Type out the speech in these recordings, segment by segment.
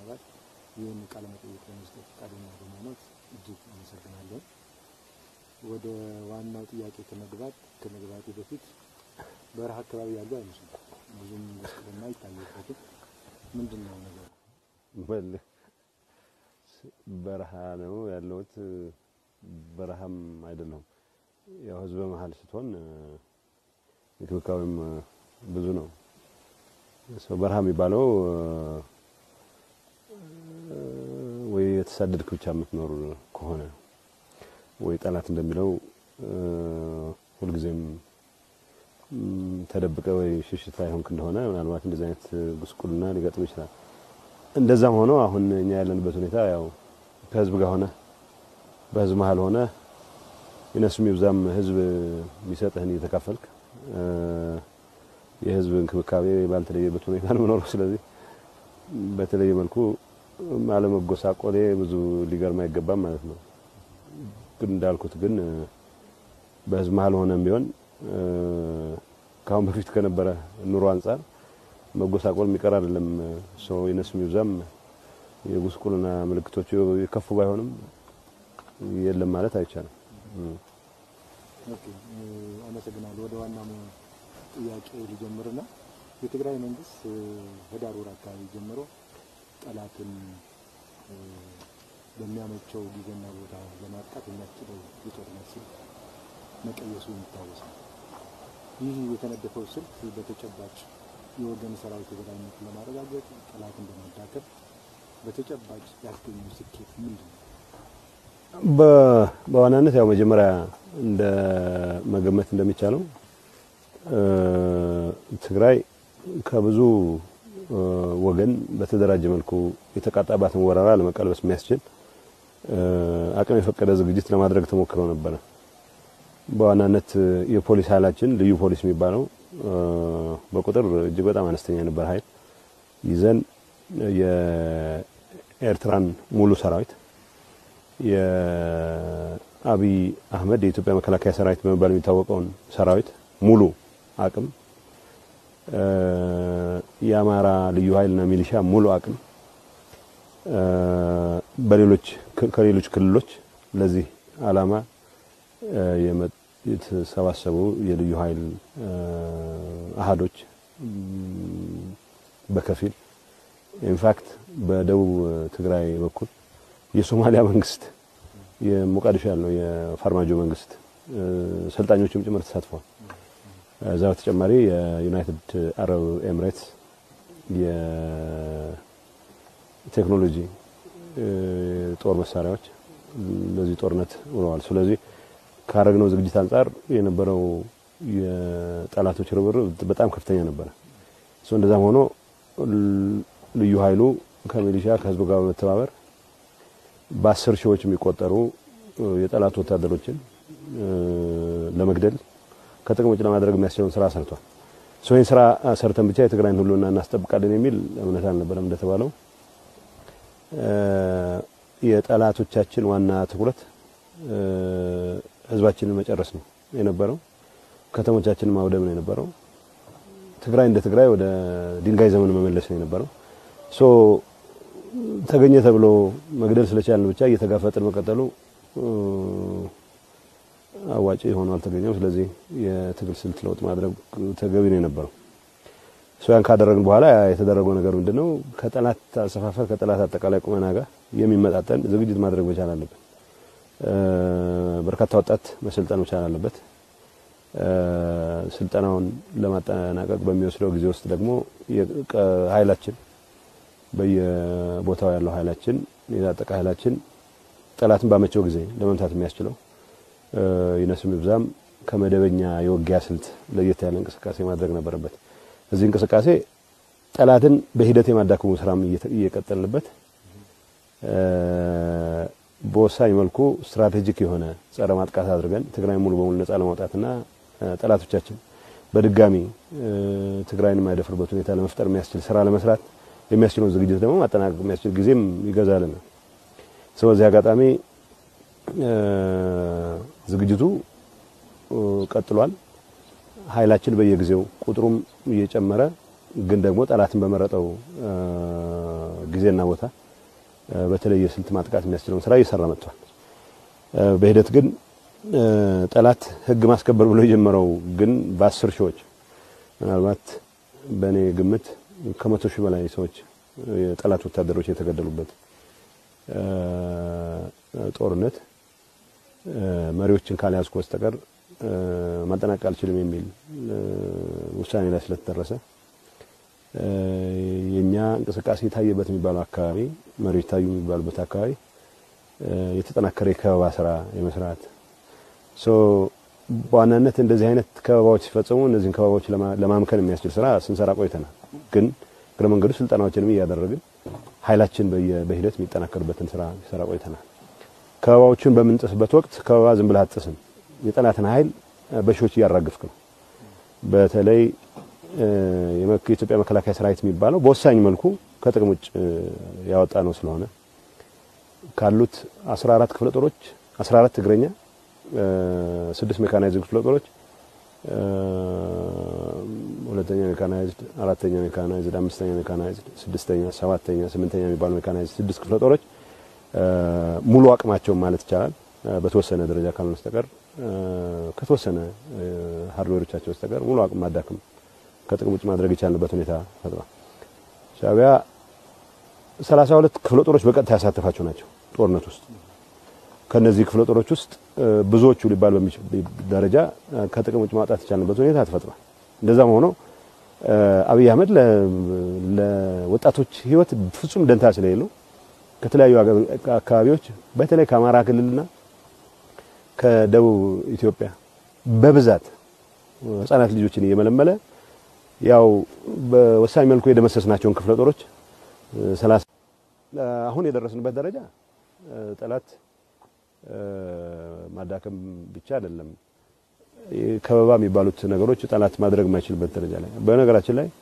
አባል ይህን ቃለ መጠይቅ ለመስጠት ፈቃደኛ በመሆኖት እጅግ አመሰግናለሁ። ወደ ዋናው ጥያቄ ከመግባት ከመግባቴ በፊት በረሃ አካባቢ ያሉ አይመስሉም። ብዙም ጉስቁልና አይታየበትም። ምንድን ነው ነገሩ? በል በረሃ ነው ያለሁት። በረሃም አይደለሁም። ያው ህዝበ መሀል ስትሆን እንክብካቤም ብዙ ነው። ሰው በረሃ የሚባለው ወይ የተሳደድክ ብቻ የምትኖር ከሆነ ወይ ጠላት እንደሚለው ሁልጊዜም ተደብቀ ወይ ሽሽት ላይ ሆንክ እንደሆነ ምናልባት እንደዚህ አይነት ጉስቁልና ሊገጥም ይችላል። እንደዛም ሆኖ አሁን እኛ ያለንበት ሁኔታ ያው ከህዝብ ጋር ሆነ በህዝብ መሀል ሆነ ይነሱም ይብዛም ህዝብ የሚሰጥህን እየተካፈልክ የህዝብ እንክብካቤ ባልተለየበት ሁኔታ ነው የምኖረው። ስለዚህ በተለየ መልኩ አለመጎሳቆሌ ብዙ ሊገርም አይገባም ማለት ነው። ግን እንዳልኩት ግን በህዝብ መሀል ሆነም ቢሆን ከአሁን በፊት ከነበረ ኑሮ አንጻር መጎሳቆል የሚቀር አይደለም። ሰው ይነሱም ይብዛም የጉስቁልና ምልክቶቹ የከፉ ባይሆንም የለም ማለት አይቻልም። ኦኬ፣ አመሰግናለሁ። ወደ ዋና ጥያቄ ልጀምርና የትግራይ መንግስት ህዳር ወር አካባቢ ጀምሮ ጠላትን በሚያመቸው ጊዜና ቦታ ለማጥቃት የሚያስችለው የጦርነት ስልት መቀየሱ የሚታወስ ነው። ይህ የተነደፈው ስልት በተጨባጭ የወገን ሰራዊት የበላይነት ለማረጋገጥ ጠላትን በማዳከም በተጨባጭ ያስገኘው ስኬት ምንድን ነው? በዋናነት ያው መጀመሪያ እንደ መገመት እንደሚቻለው ትግራይ ከብዙ ወገን በተደራጀ መልኩ የተቃጣባትን ወረራ ለመቀልበስ የሚያስችል አቅም የፈቀደ ዝግጅት ለማድረግ ተሞክሮ ነበረ። በዋናነት የፖሊስ ኃይላችን ልዩ ፖሊስ የሚባለው በቁጥር እጅግ በጣም አነስተኛ የነበረ ኃይል ይዘን የኤርትራን ሙሉ ሰራዊት የአብይ አህመድ የኢትዮጵያ መከላከያ ሰራዊት በመባል የሚታወቀውን ሰራዊት ሙሉ አቅም የአማራ ልዩ ኃይልና ሚሊሻ ሙሉ አቅም በሌሎች ከሌሎች ክልሎች ለዚህ ዓላማ የተሰባሰቡ የልዩ ኃይል አሃዶች በከፊል ኢንፋክት በደቡብ ትግራይ በኩል የሶማሊያ መንግስት የሞቃዲሾ ያለው የፋርማጆ መንግስት ሰልጣኞችም ጭምር ተሳትፏል። እዛ በተጨማሪ የዩናይትድ አረብ ኤምሬትስ የቴክኖሎጂ ጦር መሳሪያዎች ለዚህ ጦርነት ውለዋል። ስለዚህ ካረግነው ዝግጅት አንጻር የነበረው የጠላቶች ርብርብ በጣም ከፍተኛ ነበረ። እሱ እንደዛም ሆኖ ልዩ ኃይሉ ከሚሊሻ ከህዝቡ ጋር በመተባበር በአስር ሺዎች የሚቆጠሩ የጠላት ወታደሮችን ለመግደል ከጥቅም ውጭ ለማድረግ የሚያስችለውን ስራ ሰርቷል። ሰው ይህን ስራ ሰርተን ብቻ የትግራይን ሁሉና እናስጠብቃለን የሚል እምነት አልነበረም። እንደተባለው የጠላቶቻችን ዋና ትኩረት ህዝባችንን መጨረስ ነው የነበረው። ከተሞቻችንን ማውደም ነው የነበረው። ትግራይ እንደ ትግራይ ወደ ድንጋይ ዘመን መመለስ ነው የነበረው። ሶ ተገኘ ተብሎ መግደል ስለቻልን ብቻ እየተጋፈጥን መቀጠሉ አዋጭ ሆኖ አልተገኘም። ስለዚህ የትግል ስልት ለውጥ ማድረግ ተገቢ ነው የነበረው። ያን ካደረግን በኋላ የተደረገው ነገር ምንድነው? ከጠላት አሰፋፈር ከጠላት አጠቃላይ ቁመና ጋር የሚመጣጠን ዝግጅት ማድረግ መቻል አለብን። በርካታ ወጣት መሰልጠን መቻል አለበት። ስልጠናውን ለማጠናቀቅ በሚወስደው ጊዜ ውስጥ ደግሞ ኃይላችን በየቦታው ያለው ኃይላችን የታጠቀ ኃይላችን ጠላትን ባመቸው ጊዜ ለመምታት የሚያስችለው ይነስም ይብዛም ከመደበኛ የውጊያ ስልት ለየት ያለ እንቅስቃሴ ማድረግ ነበረበት። እዚህ እንቅስቃሴ ጠላትን በሂደት የማዳከሙ ስራም እየቀጠልንበት በወሳኝ መልኩ ስትራቴጂክ የሆነ ጸረ ማጥቃት አድርገን ትግራይ ሙሉ በሙሉ ነጻ ለማውጣትና ጠላቶቻችን በድጋሚ ትግራይን የማይደፍርበት ሁኔታ ለመፍጠር የሚያስችል ስራ ለመስራት የሚያስችለውን ዝግጅት ደግሞ ማጠናቀቅ የሚያስችል ጊዜም ይገዛልን። ስለዚህ አጋጣሚ ዝግጅቱ ቀጥሏል። ኃይላችን በየጊዜው ቁጥሩም እየጨመረ ግን ደግሞ ጠላትን በመረጠው ጊዜና ቦታ በተለየ ስልት ማጥቃት የሚያስችለውን ስራ እየሰራ መጥቷል። በሂደት ግን ጠላት ህግ ማስከበር ብሎ የጀመረው ግን በአስር ሺዎች ምናልባት በእኔ ግምት ከመቶ ሺህ በላይ ሰዎች የጠላት ወታደሮች የተገደሉበት ጦርነት መሪዎችን ካልያዝኩ በስተቀር ማጠናቀቅ አልችልም የሚል ውሳኔ ላይ ስለተደረሰ የኛ እንቅስቃሴ የታየበት የሚባለው አካባቢ መሪዎች ታዩ የሚባሉበት አካባቢ የተጠናከረ የከበባ ስራ የመስራት በዋናነት እንደዚህ አይነት ከበባዎች ሲፈጸሙ እነዚህን ከበባዎች ለማምከን የሚያስችል ስራ ስንሰራ ቆይተናል። ግን እግረ መንገዱ ስልጠናዎችንም እያደረግን ኃይላችን በሂደት የሚጠናከርበትን ስራ ሲሰራ ቆይተናል። ከበባዎችን በምንጥስበት ወቅት ከበባ ዝም ብለህ አትጥስም። የጠላትን ኃይል በሺዎች እያራግፍክ ነው። በተለይ የኢትዮጵያ መከላከያ ሰራዊት የሚባለው በወሳኝ መልኩ ከጥቅም ውጭ ያወጣ ነው ስለሆነ ካሉት 14 ክፍለ ጦሮች 14 እግረኛ፣ ስድስት ሜካናይዝድ ክፍለ ጦሮች፣ ሁለተኛ ሜካናይዝድ፣ አራተኛ ሜካናይዝድ፣ አምስተኛ ሜካናይዝድ፣ ስድስተኛ፣ ሰባተኛ፣ ስምንተኛ የሚባሉ ሜካናይዝድ ስድስት ክፍለ ጦሮች ሙሉ አቅማቸውን ማለት ይቻላል በተወሰነ ደረጃ ካልሆነ በስተቀር ከተወሰነ ሃርድዌሮቻቸው በስተቀር ሙሉ አቅም ማዳከም ከጥቅም ውጭ ማድረግ የቻልንበት ሁኔታ ፈጥሯል። ሻዕቢያ 32 ክፍለ ጦሮች በቀጥታ ያሳተፋቸው ናቸው ጦርነት ውስጥ። ከነዚህ ክፍለ ጦሮች ውስጥ ብዙዎቹ ሊባል በሚችል ደረጃ ከጥቅም ውጭ ማውጣት የቻልንበት ሁኔታ ተፈጥሯል። እንደዛም ሆኖ አብይ አህመድ ለወጣቶች ሕይወት ፍጹም ደንታ ስለሌለው ከተለያዩ አካባቢዎች በተለይ ከአማራ ክልልና ከደቡብ ኢትዮጵያ በብዛት ህጻናት ልጆችን እየመለመለ ያው በወሳኝ መልኩ የደመሰስናቸውን ክፍለ ጦሮች ሰላሳ አሁን የደረስንበት ደረጃ ጠላት ማዳከም ብቻ አይደለም፣ ከበባ የሚባሉት ነገሮች ጠላት ማድረግ የማይችልበት ደረጃ ላይ በነገራችን ላይ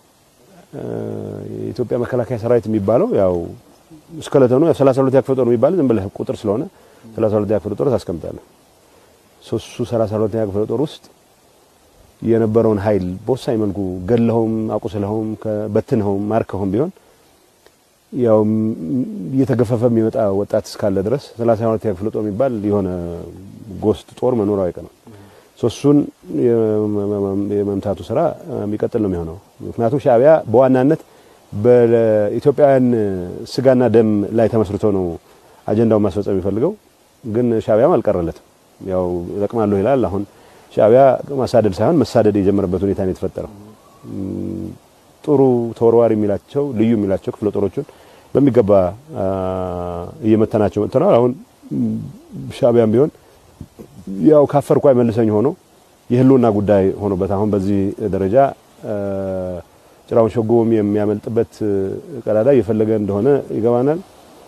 የኢትዮጵያ መከላከያ ሰራዊት የሚባለው ያው እስከለተኑ 32 ክፍለ ጦር የሚባል ዝም ብለህ ቁጥር ስለሆነ 32 ክፍለ ጦር ታስቀምጣለህ። ሶስቱ 32 ክፍለ ጦር ውስጥ የነበረውን ኃይል በወሳኝ መልኩ ገለኸውም አቁስለኸውም በትንኸውም ማርከኸውም ቢሆን ያው እየተገፈፈ የሚመጣ ወጣት እስካለ ድረስ 32 ክፍለ ጦር የሚባል የሆነ ጎስት ጦር መኖር አይቀርም። ሶስቱን የመምታቱ ስራ የሚቀጥል ነው የሚሆነው። ምክንያቱም ሻዕቢያ በዋናነት በኢትዮጵያውያን ስጋና ደም ላይ ተመስርቶ ነው አጀንዳውን ማስፈጸም የሚፈልገው። ግን ሻዕቢያም አልቀረለትም። ያው እጠቅማለሁ ይላል። አሁን ሻዕቢያ ማሳደድ ሳይሆን መሳደድ የጀመረበት ሁኔታ ነው የተፈጠረው። ጥሩ ተወርዋሪ የሚላቸው ልዩ የሚላቸው ክፍለ ጦሮቹን በሚገባ እየመተናቸው መጥተናል። አሁን ሻዕቢያም ቢሆን ያው ካፈርኩ አይመልሰኝ ሆኖ የህልውና ጉዳይ ሆኖበት አሁን በዚህ ደረጃ ጭራውን ሸጎም የሚያመልጥበት ቀዳዳ እየፈለገ እንደሆነ ይገባናል።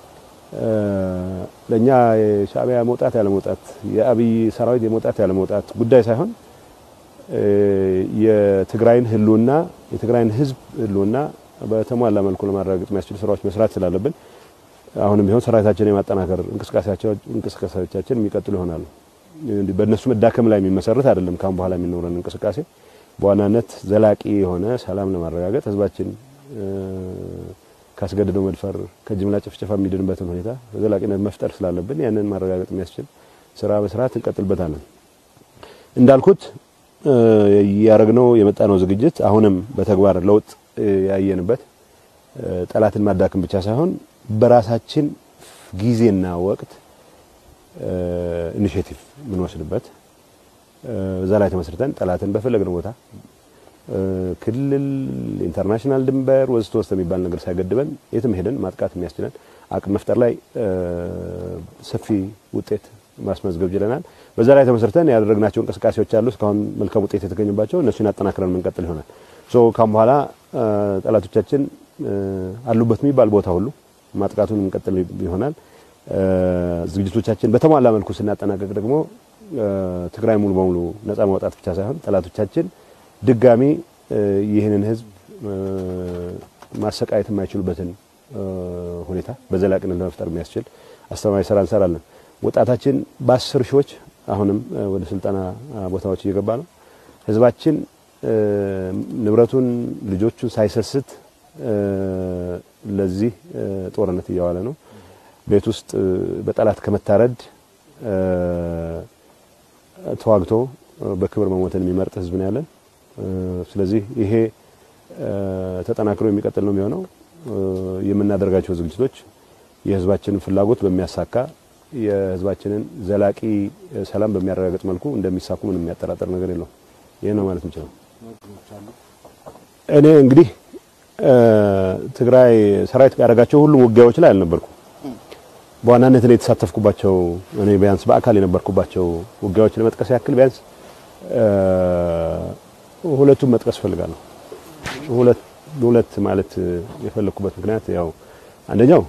ለኛ የሻዕቢያ መውጣት ያለ መውጣት የአብይ ሰራዊት የመውጣት ያለ መውጣት ጉዳይ ሳይሆን የትግራይን ህልውና የትግራይን ህዝብ ህልውና በተሟላ መልኩ ለማረጋገጥ የሚያስችሉ ስራዎች መስራት ስላለብን አሁንም ቢሆን ሰራዊታችን የማጠናከር እንቅስቃሴዎቻችን የሚቀጥሉ ይሆናሉ። በእነሱ መዳከም ላይ የሚመሰረት አይደለም። ካሁን በኋላ የሚኖረን እንቅስቃሴ በዋናነት ዘላቂ የሆነ ሰላም ለማረጋገጥ ህዝባችን ካስገድደው መድፈር ከጅምላ ጭፍጨፋ የሚድንበትን ሁኔታ በዘላቂነት መፍጠር ስላለብን ያንን ማረጋገጥ የሚያስችል ስራ በስርዓት እንቀጥልበታለን። እንዳልኩት ያረግነው የመጣነው ዝግጅት አሁንም በተግባር ለውጥ ያየንበት ጠላትን ማዳከም ብቻ ሳይሆን በራሳችን ጊዜና ወቅት ኢኒሼቲቭ የምንወስድበት እዛ ላይ ተመስርተን ጠላትን በፈለግነው ቦታ ክልል፣ ኢንተርናሽናል ድንበር ወስጥ ወስጥ የሚባል ነገር ሳይገድበን የትም ሄደን ማጥቃት የሚያስችለን አቅም መፍጠር ላይ ሰፊ ውጤት ማስመዝገብ ችለናል። በዛ ላይ ተመስርተን ያደረግናቸው እንቅስቃሴዎች አሉ። እስካሁን መልካም ውጤት የተገኘባቸው እነሱን አጠናክረን የምንቀጥል ይሆናል። ሶ ካሁን በኋላ ጠላቶቻችን አሉበት የሚባል ቦታ ሁሉ ማጥቃቱን የምንቀጥል ይሆናል። ዝግጅቶቻችን በተሟላ መልኩ ስናጠናቀቅ ደግሞ ትግራይ ሙሉ በሙሉ ነጻ ማውጣት ብቻ ሳይሆን ጠላቶቻችን ድጋሚ ይህንን ህዝብ ማሰቃየት የማይችሉበትን ሁኔታ በዘላቂነት ለመፍጠር የሚያስችል አስተማማኝ ስራ እንሰራለን። ወጣታችን በአስር ሺዎች አሁንም ወደ ስልጠና ቦታዎች እየገባ ነው። ህዝባችን ንብረቱን ልጆቹን ሳይሰስት ለዚህ ጦርነት እያዋለ ነው። ቤት ውስጥ በጠላት ከመታረድ ተዋግቶ በክብር መሞትን የሚመርጥ ህዝብ ነው ያለን። ስለዚህ ይሄ ተጠናክሮ የሚቀጥል ነው የሚሆነው። የምናደርጋቸው ዝግጅቶች የህዝባችንን ፍላጎት በሚያሳካ የህዝባችንን ዘላቂ ሰላም በሚያረጋግጥ መልኩ እንደሚሳኩ ምንም የሚያጠራጥር ነገር የለውም። ይህ ነው ማለት እንችላል። እኔ እንግዲህ ትግራይ ሰራዊት ያደረጋቸው ሁሉም ውጊያዎች ላይ አልነበርኩም። በዋናነት እኔ የተሳተፍኩባቸው እኔ ቢያንስ በአካል የነበርኩባቸው ውጊያዎች ለመጥቀስ ያክል ቢያንስ ሁለቱም መጥቀስ ፈልጋለሁ። ሁለት ሁለት ማለት የፈለኩበት ምክንያት ያው አንደኛው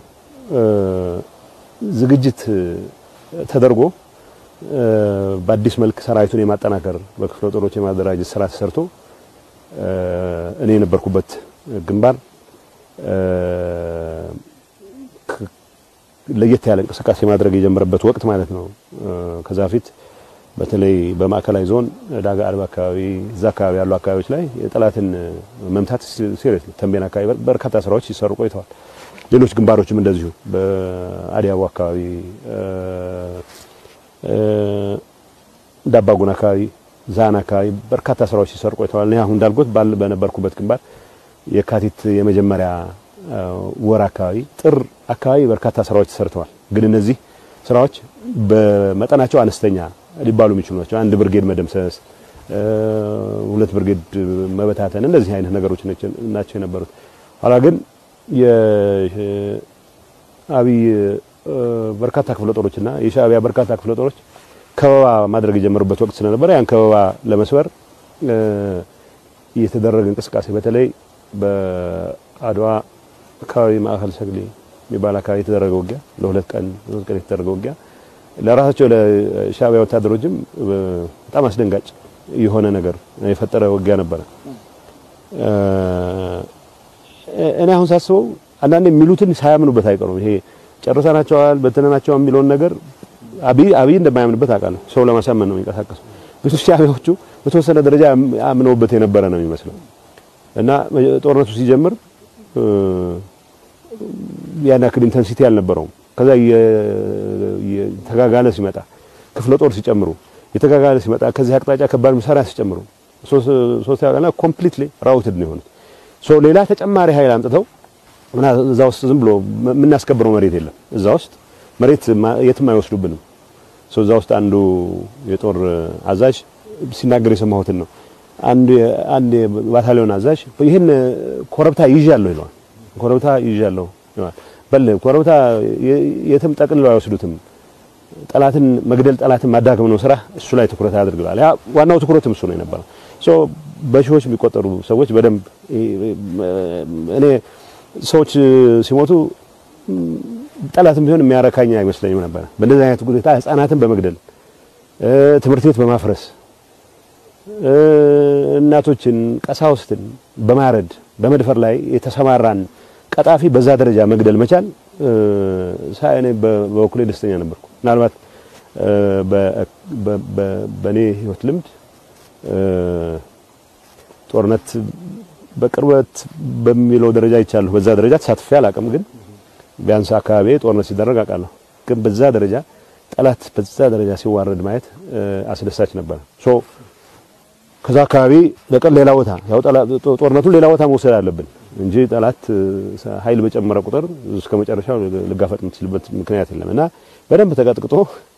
ዝግጅት ተደርጎ በአዲስ መልክ ሰራዊቱን የማጠናከር በክፍለ ጦሮች የማደራጀት ስራ ተሰርቶ እኔ የነበርኩበት ግንባር ለየት ያለ እንቅስቃሴ ማድረግ የጀመረበት ወቅት ማለት ነው። ከዛ በፊት በተለይ በማዕከላዊ ዞን ዳጋ አልባ አካባቢ እዛ አካባቢ ያሉ አካባቢዎች ላይ የጠላትን መምታት ሲሪየስ ተንቤን አካባቢ በርካታ ስራዎች ሲሰሩ ቆይተዋል። ሌሎች ግንባሮችም እንደዚሁ በአዲያቦ አካባቢ፣ ዳባጉን አካባቢ፣ ዛና አካባቢ በርካታ ስራዎች ሲሰሩ ቆይተዋል። እኔ አሁን እንዳልኩት በነበርኩበት ግንባር የካቲት የመጀመሪያ ወር አካባቢ ጥር አካባቢ በርካታ ስራዎች ተሰርተዋል። ግን እነዚህ ስራዎች በመጠናቸው አነስተኛ ሊባሉ የሚችሉ ናቸው። አንድ ብርጌድ መደምሰስ፣ ሁለት ብርጌድ መበታተን፣ እንደዚህ አይነት ነገሮች ናቸው የነበሩት። ኋላ ግን የአብይ በርካታ ክፍለ ጦሮችና የሻዕቢያ በርካታ ክፍለ ጦሮች ከበባ ማድረግ የጀመሩበት ወቅት ስለነበረ ያን ከበባ ለመስበር የተደረገ እንቅስቃሴ በተለይ በአድዋ አካባቢ ማዕከል ሰግሌ የሚባል አካባቢ የተደረገ ውጊያ ለሁለት ቀን ሶስት ቀን የተደረገ ውጊያ ለራሳቸው ለሻዕቢያ ወታደሮችም በጣም አስደንጋጭ የሆነ ነገር የፈጠረ ውጊያ ነበረ። እኔ አሁን ሳስበው አንዳንድ የሚሉትን ሳያምኑበት አይቀሩም። ይሄ ጨርሰናቸዋል በትነናቸዋል የሚለውን ነገር አብይ አብይ እንደማያምንበት አውቃለሁ። ሰው ለማሳመን ነው የሚንቀሳቀሰው። ብዙ ሻዕቢያዎቹ በተወሰነ ደረጃ አምነውበት የነበረ ነው የሚመስለው እና ጦርነቱ ሲጀምር ያን ያክል ኢንተንሲቲ አልነበረውም። ከዛ የተጋጋለ ሲመጣ ክፍለ ጦር ሲጨምሩ የተጋጋለ ሲመጣ ከዚህ አቅጣጫ ከባድ መሳሪያ ሲጨምሩ ሶስት ያቀና ኮምፕሊትሊ ራውትድ ነው የሆኑት። ሶ ሌላ ተጨማሪ ኃይል አምጥተው እና እዛ ውስጥ ዝም ብሎ የምናስከብረው መሬት የለም። እዛ ውስጥ መሬት የትም አይወስዱብንም። ሶ እዛ ውስጥ አንዱ የጦር አዛዥ ሲናገር የሰማሁትን ነው። አንድ አንድ ባታሊዮን አዛዥ ይህን ኮረብታ ይዣለሁ ይለዋል። ኮረብታ ይዣለሁ ይለዋል። በል ኮረብታ የትም ጠቅልለው አይወስዱትም። ጠላትን መግደል፣ ጠላትን ማዳከም ነው ስራ። እሱ ላይ ትኩረት አድርገዋል። ያ ዋናው ትኩረትም እሱ ነው የነበረው። ሶ በሺዎች የሚቆጠሩ ሰዎች በደንብ እኔ ሰዎች ሲሞቱ ጠላትም ቢሆን የሚያረካኝ አይመስለኝም ነበር። በእንደዚህ አይነት ሁኔታ ህፃናትን በመግደል ትምህርት ቤት በማፍረስ እናቶችን፣ ቀሳውስትን በማረድ በመድፈር ላይ የተሰማራን ቀጣፊ በዛ ደረጃ መግደል መቻል ሳይ እኔ በበኩሌ ደስተኛ ነበርኩ። ምናልባት በእኔ ህይወት ልምድ ጦርነት በቅርበት በሚለው ደረጃ ይቻለሁ። በዛ ደረጃ ተሳትፌ አላውቅም፣ ግን ቢያንስ አካባቢ ጦርነት ሲደረግ አውቃለሁ። ግን በዛ ደረጃ ጠላት በዛ ደረጃ ሲዋረድ ማየት አስደሳች ነበር። ሶ ከዛ አካባቢ ለቀን ሌላ ቦታ ያው ጦርነቱን ሌላ ቦታ መውሰድ አለብን እንጂ ጠላት ኃይል በጨመረ ቁጥር እስከ መጨረሻው ልጋፈጥ የምትችልበት ምክንያት የለም እና በደንብ ተቀጥቅጦ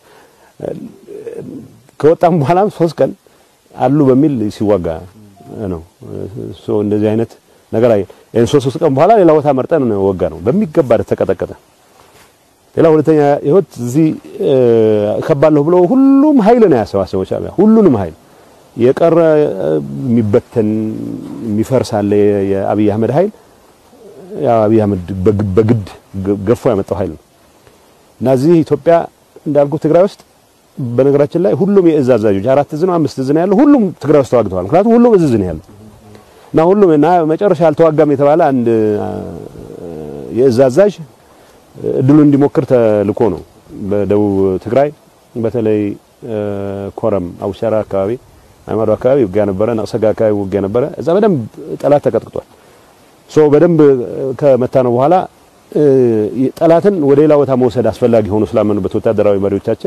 ከወጣም በኋላም ሶስት ቀን አሉ በሚል ሲዋጋ ነው። ሶ እንደዚህ አይነት ነገር አይ እን ሶስት ሶስት ቀን በኋላ ሌላ ቦታ መርጠን ወጋ ነው በሚገባ ተቀጠቀጠ። ሌላ ሁለተኛ ህይወት እዚህ ከባለሁ ብሎ ሁሉም ኃይል ነው ያሰባሰበው ሻዕቢያ ሁሉንም ኃይል የቀረ የሚበተን የሚፈርስ አለ። የአብይ አህመድ ኃይል ያው አብይ አህመድ በግድ ገፎ ያመጣው ኃይል ነው እና እዚህ ኢትዮጵያ እንዳልኩ ትግራይ ውስጥ በነገራችን ላይ ሁሉም የእዝ አዛዦች አራት እዝ ነው አምስት እዝ ነው ያለው ሁሉም ትግራይ ውስጥ ተዋግተዋል። ምክንያቱም ሁሉም እዝ ነው ያለው እና ሁሉም እና መጨረሻ አልተዋጋም የተባለ አንድ የእዝ አዛዥ እድሉን እንዲሞክር ተልኮ ነው በደቡብ ትግራይ በተለይ ኮረም አቡሻራ አካባቢ አይማዶ አካባቢ ውጊያ ነበረ። ነቅሰጋ አካባቢ ውጊያ ነበረ። እዛ በደንብ ጠላት ተቀጥቅጧል። ሶ በደንብ ከመታ ነው በኋላ ጠላትን ወደ ሌላ ቦታ መውሰድ አስፈላጊ ሆኖ ስላመኑበት ወታደራዊ መሪዎቻችን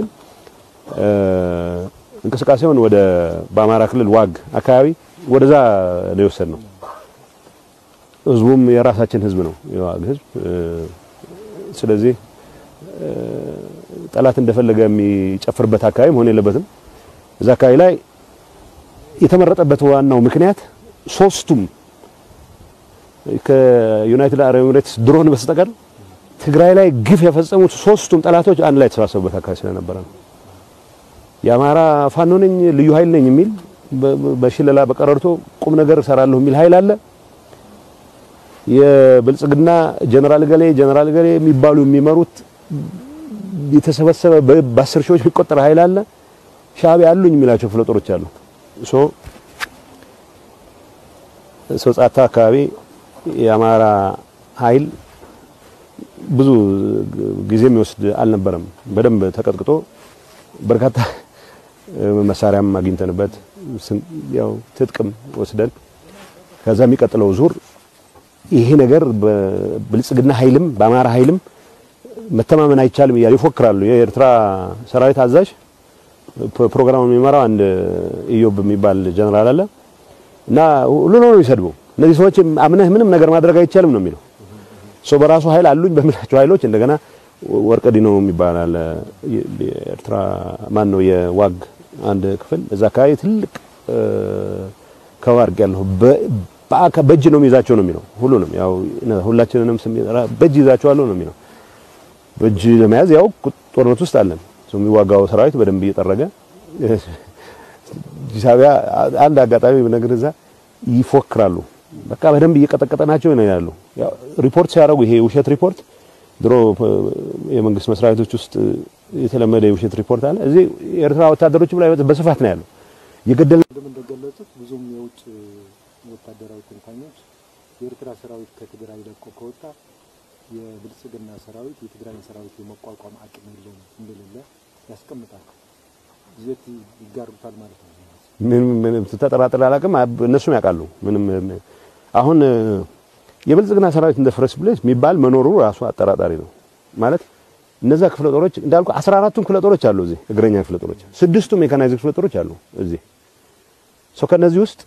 እንቅስቃሴውን ወደ በአማራ ክልል ዋግ አካባቢ ወደዛ ነው የወሰድነው። ህዝቡም የራሳችን ህዝብ ነው የዋግ ህዝብ። ስለዚህ ጠላት እንደፈለገ የሚጨፍርበት አካባቢ መሆን የለበትም። እዛ አካባቢ ላይ የተመረጠበት ዋናው ምክንያት ሶስቱም ከዩናይትድ አረብ ኤሚሬትስ ድሮን በስተቀር ትግራይ ላይ ግፍ የፈጸሙት ሶስቱም ጠላቶች አንድ ላይ የተሰባሰቡበት አካባቢ ስለነበረ ነው። የአማራ ፋኖ ነኝ ልዩ ኃይል ነኝ የሚል በሽለላ በቀረርቶ ቁም ነገር እሰራለሁ የሚል ኃይል አለ። የብልጽግና ጀነራል ገሌ ጀነራል ገሌ የሚባሉ የሚመሩት የተሰበሰበ በአስር ሺዎች የሚቆጠር ኃይል አለ። ሻዕቢያ አሉኝ የሚላቸው ክፍለ ጦሮች አሉ። ሶ ሶጻታ አካባቢ የአማራ ኃይል ብዙ ጊዜ የሚወስድ አልነበረም። በደንብ ተቀጥቅጦ በርካታ መሳሪያም አግኝተንበት ያው ትጥቅም ወስደን ከዛ የሚቀጥለው ዙር ይሄ ነገር በብልጽግና ኃይልም በአማራ ኃይልም መተማመን አይቻልም እያሉ ይፎክራሉ። የኤርትራ ሰራዊት አዛዥ ፕሮግራሙን የሚመራው አንድ ኢዮብ የሚባል ጀነራል አለ እና ሁሉ ነው የሚሰድበው። እነዚህ ሰዎች አምነህ ምንም ነገር ማድረግ አይቻልም ነው የሚለው። ሶ በራሱ ኃይል አሉኝ በሚላቸው ኃይሎች እንደገና ወርቀ ዲኖ የሚባል አለ የኤርትራ ማን ነው የዋግ አንድ ክፍል እዛ አካባቢ ትልቅ ከዋርቅ ያለው በእጅ ነው የሚይዛቸው ነው የሚለው። ሁሉንም ያው ሁላችንንም በእጅ ይዛቸዋለሁ ነው የሚለው። በእጅ ለመያዝ ያው ጦርነት ውስጥ አለን። የሚዋጋው ሰራዊት በደንብ እየጠረገ ሻዕቢያ አንድ አጋጣሚ ነገር እዛ ይፎክራሉ። በቃ በደንብ እየቀጠቀጠናቸው ነው ያሉ። ያው ሪፖርት ሲያደርጉ ይሄ ውሸት ሪፖርት ድሮ የመንግስት መስሪያ ቤቶች ውስጥ የተለመደ የውሸት ሪፖርት አለ። እዚህ የኤርትራ ወታደሮች ላይ በስፋት ነው ያለው። የገደል እንደገለጹት ብዙም የውጭ ወታደራዊ ተንታኞች የኤርትራ ሰራዊት ከትግራይ ለቆ ከወጣ የብልጽግና ሰራዊት የትግራይ ሰራዊት የመቋቋም አቅም የለውም እንደሌለ ያስቀምጣል። ይዘት ይጋሩታል ማለት ነው። ምንም ምንም ተጠራጥሬ አላውቅም። እነሱም ያውቃሉ። ምንም አሁን የብልጽግና ሰራዊት እንደ ፍረስ ብሌስ የሚባል መኖሩ ራሱ አጠራጣሪ ነው። ማለት እነዛ ክፍለ ጦሮች እንዳልኩ 14ቱም ክፍለ ጦሮች አሉ እዚህ እግረኛ ክፍለ ጦሮች፣ ስድስቱም ሜካናይዝድ ክፍለ ጦሮች አሉ እዚህ ሰው ከነዚህ ውስጥ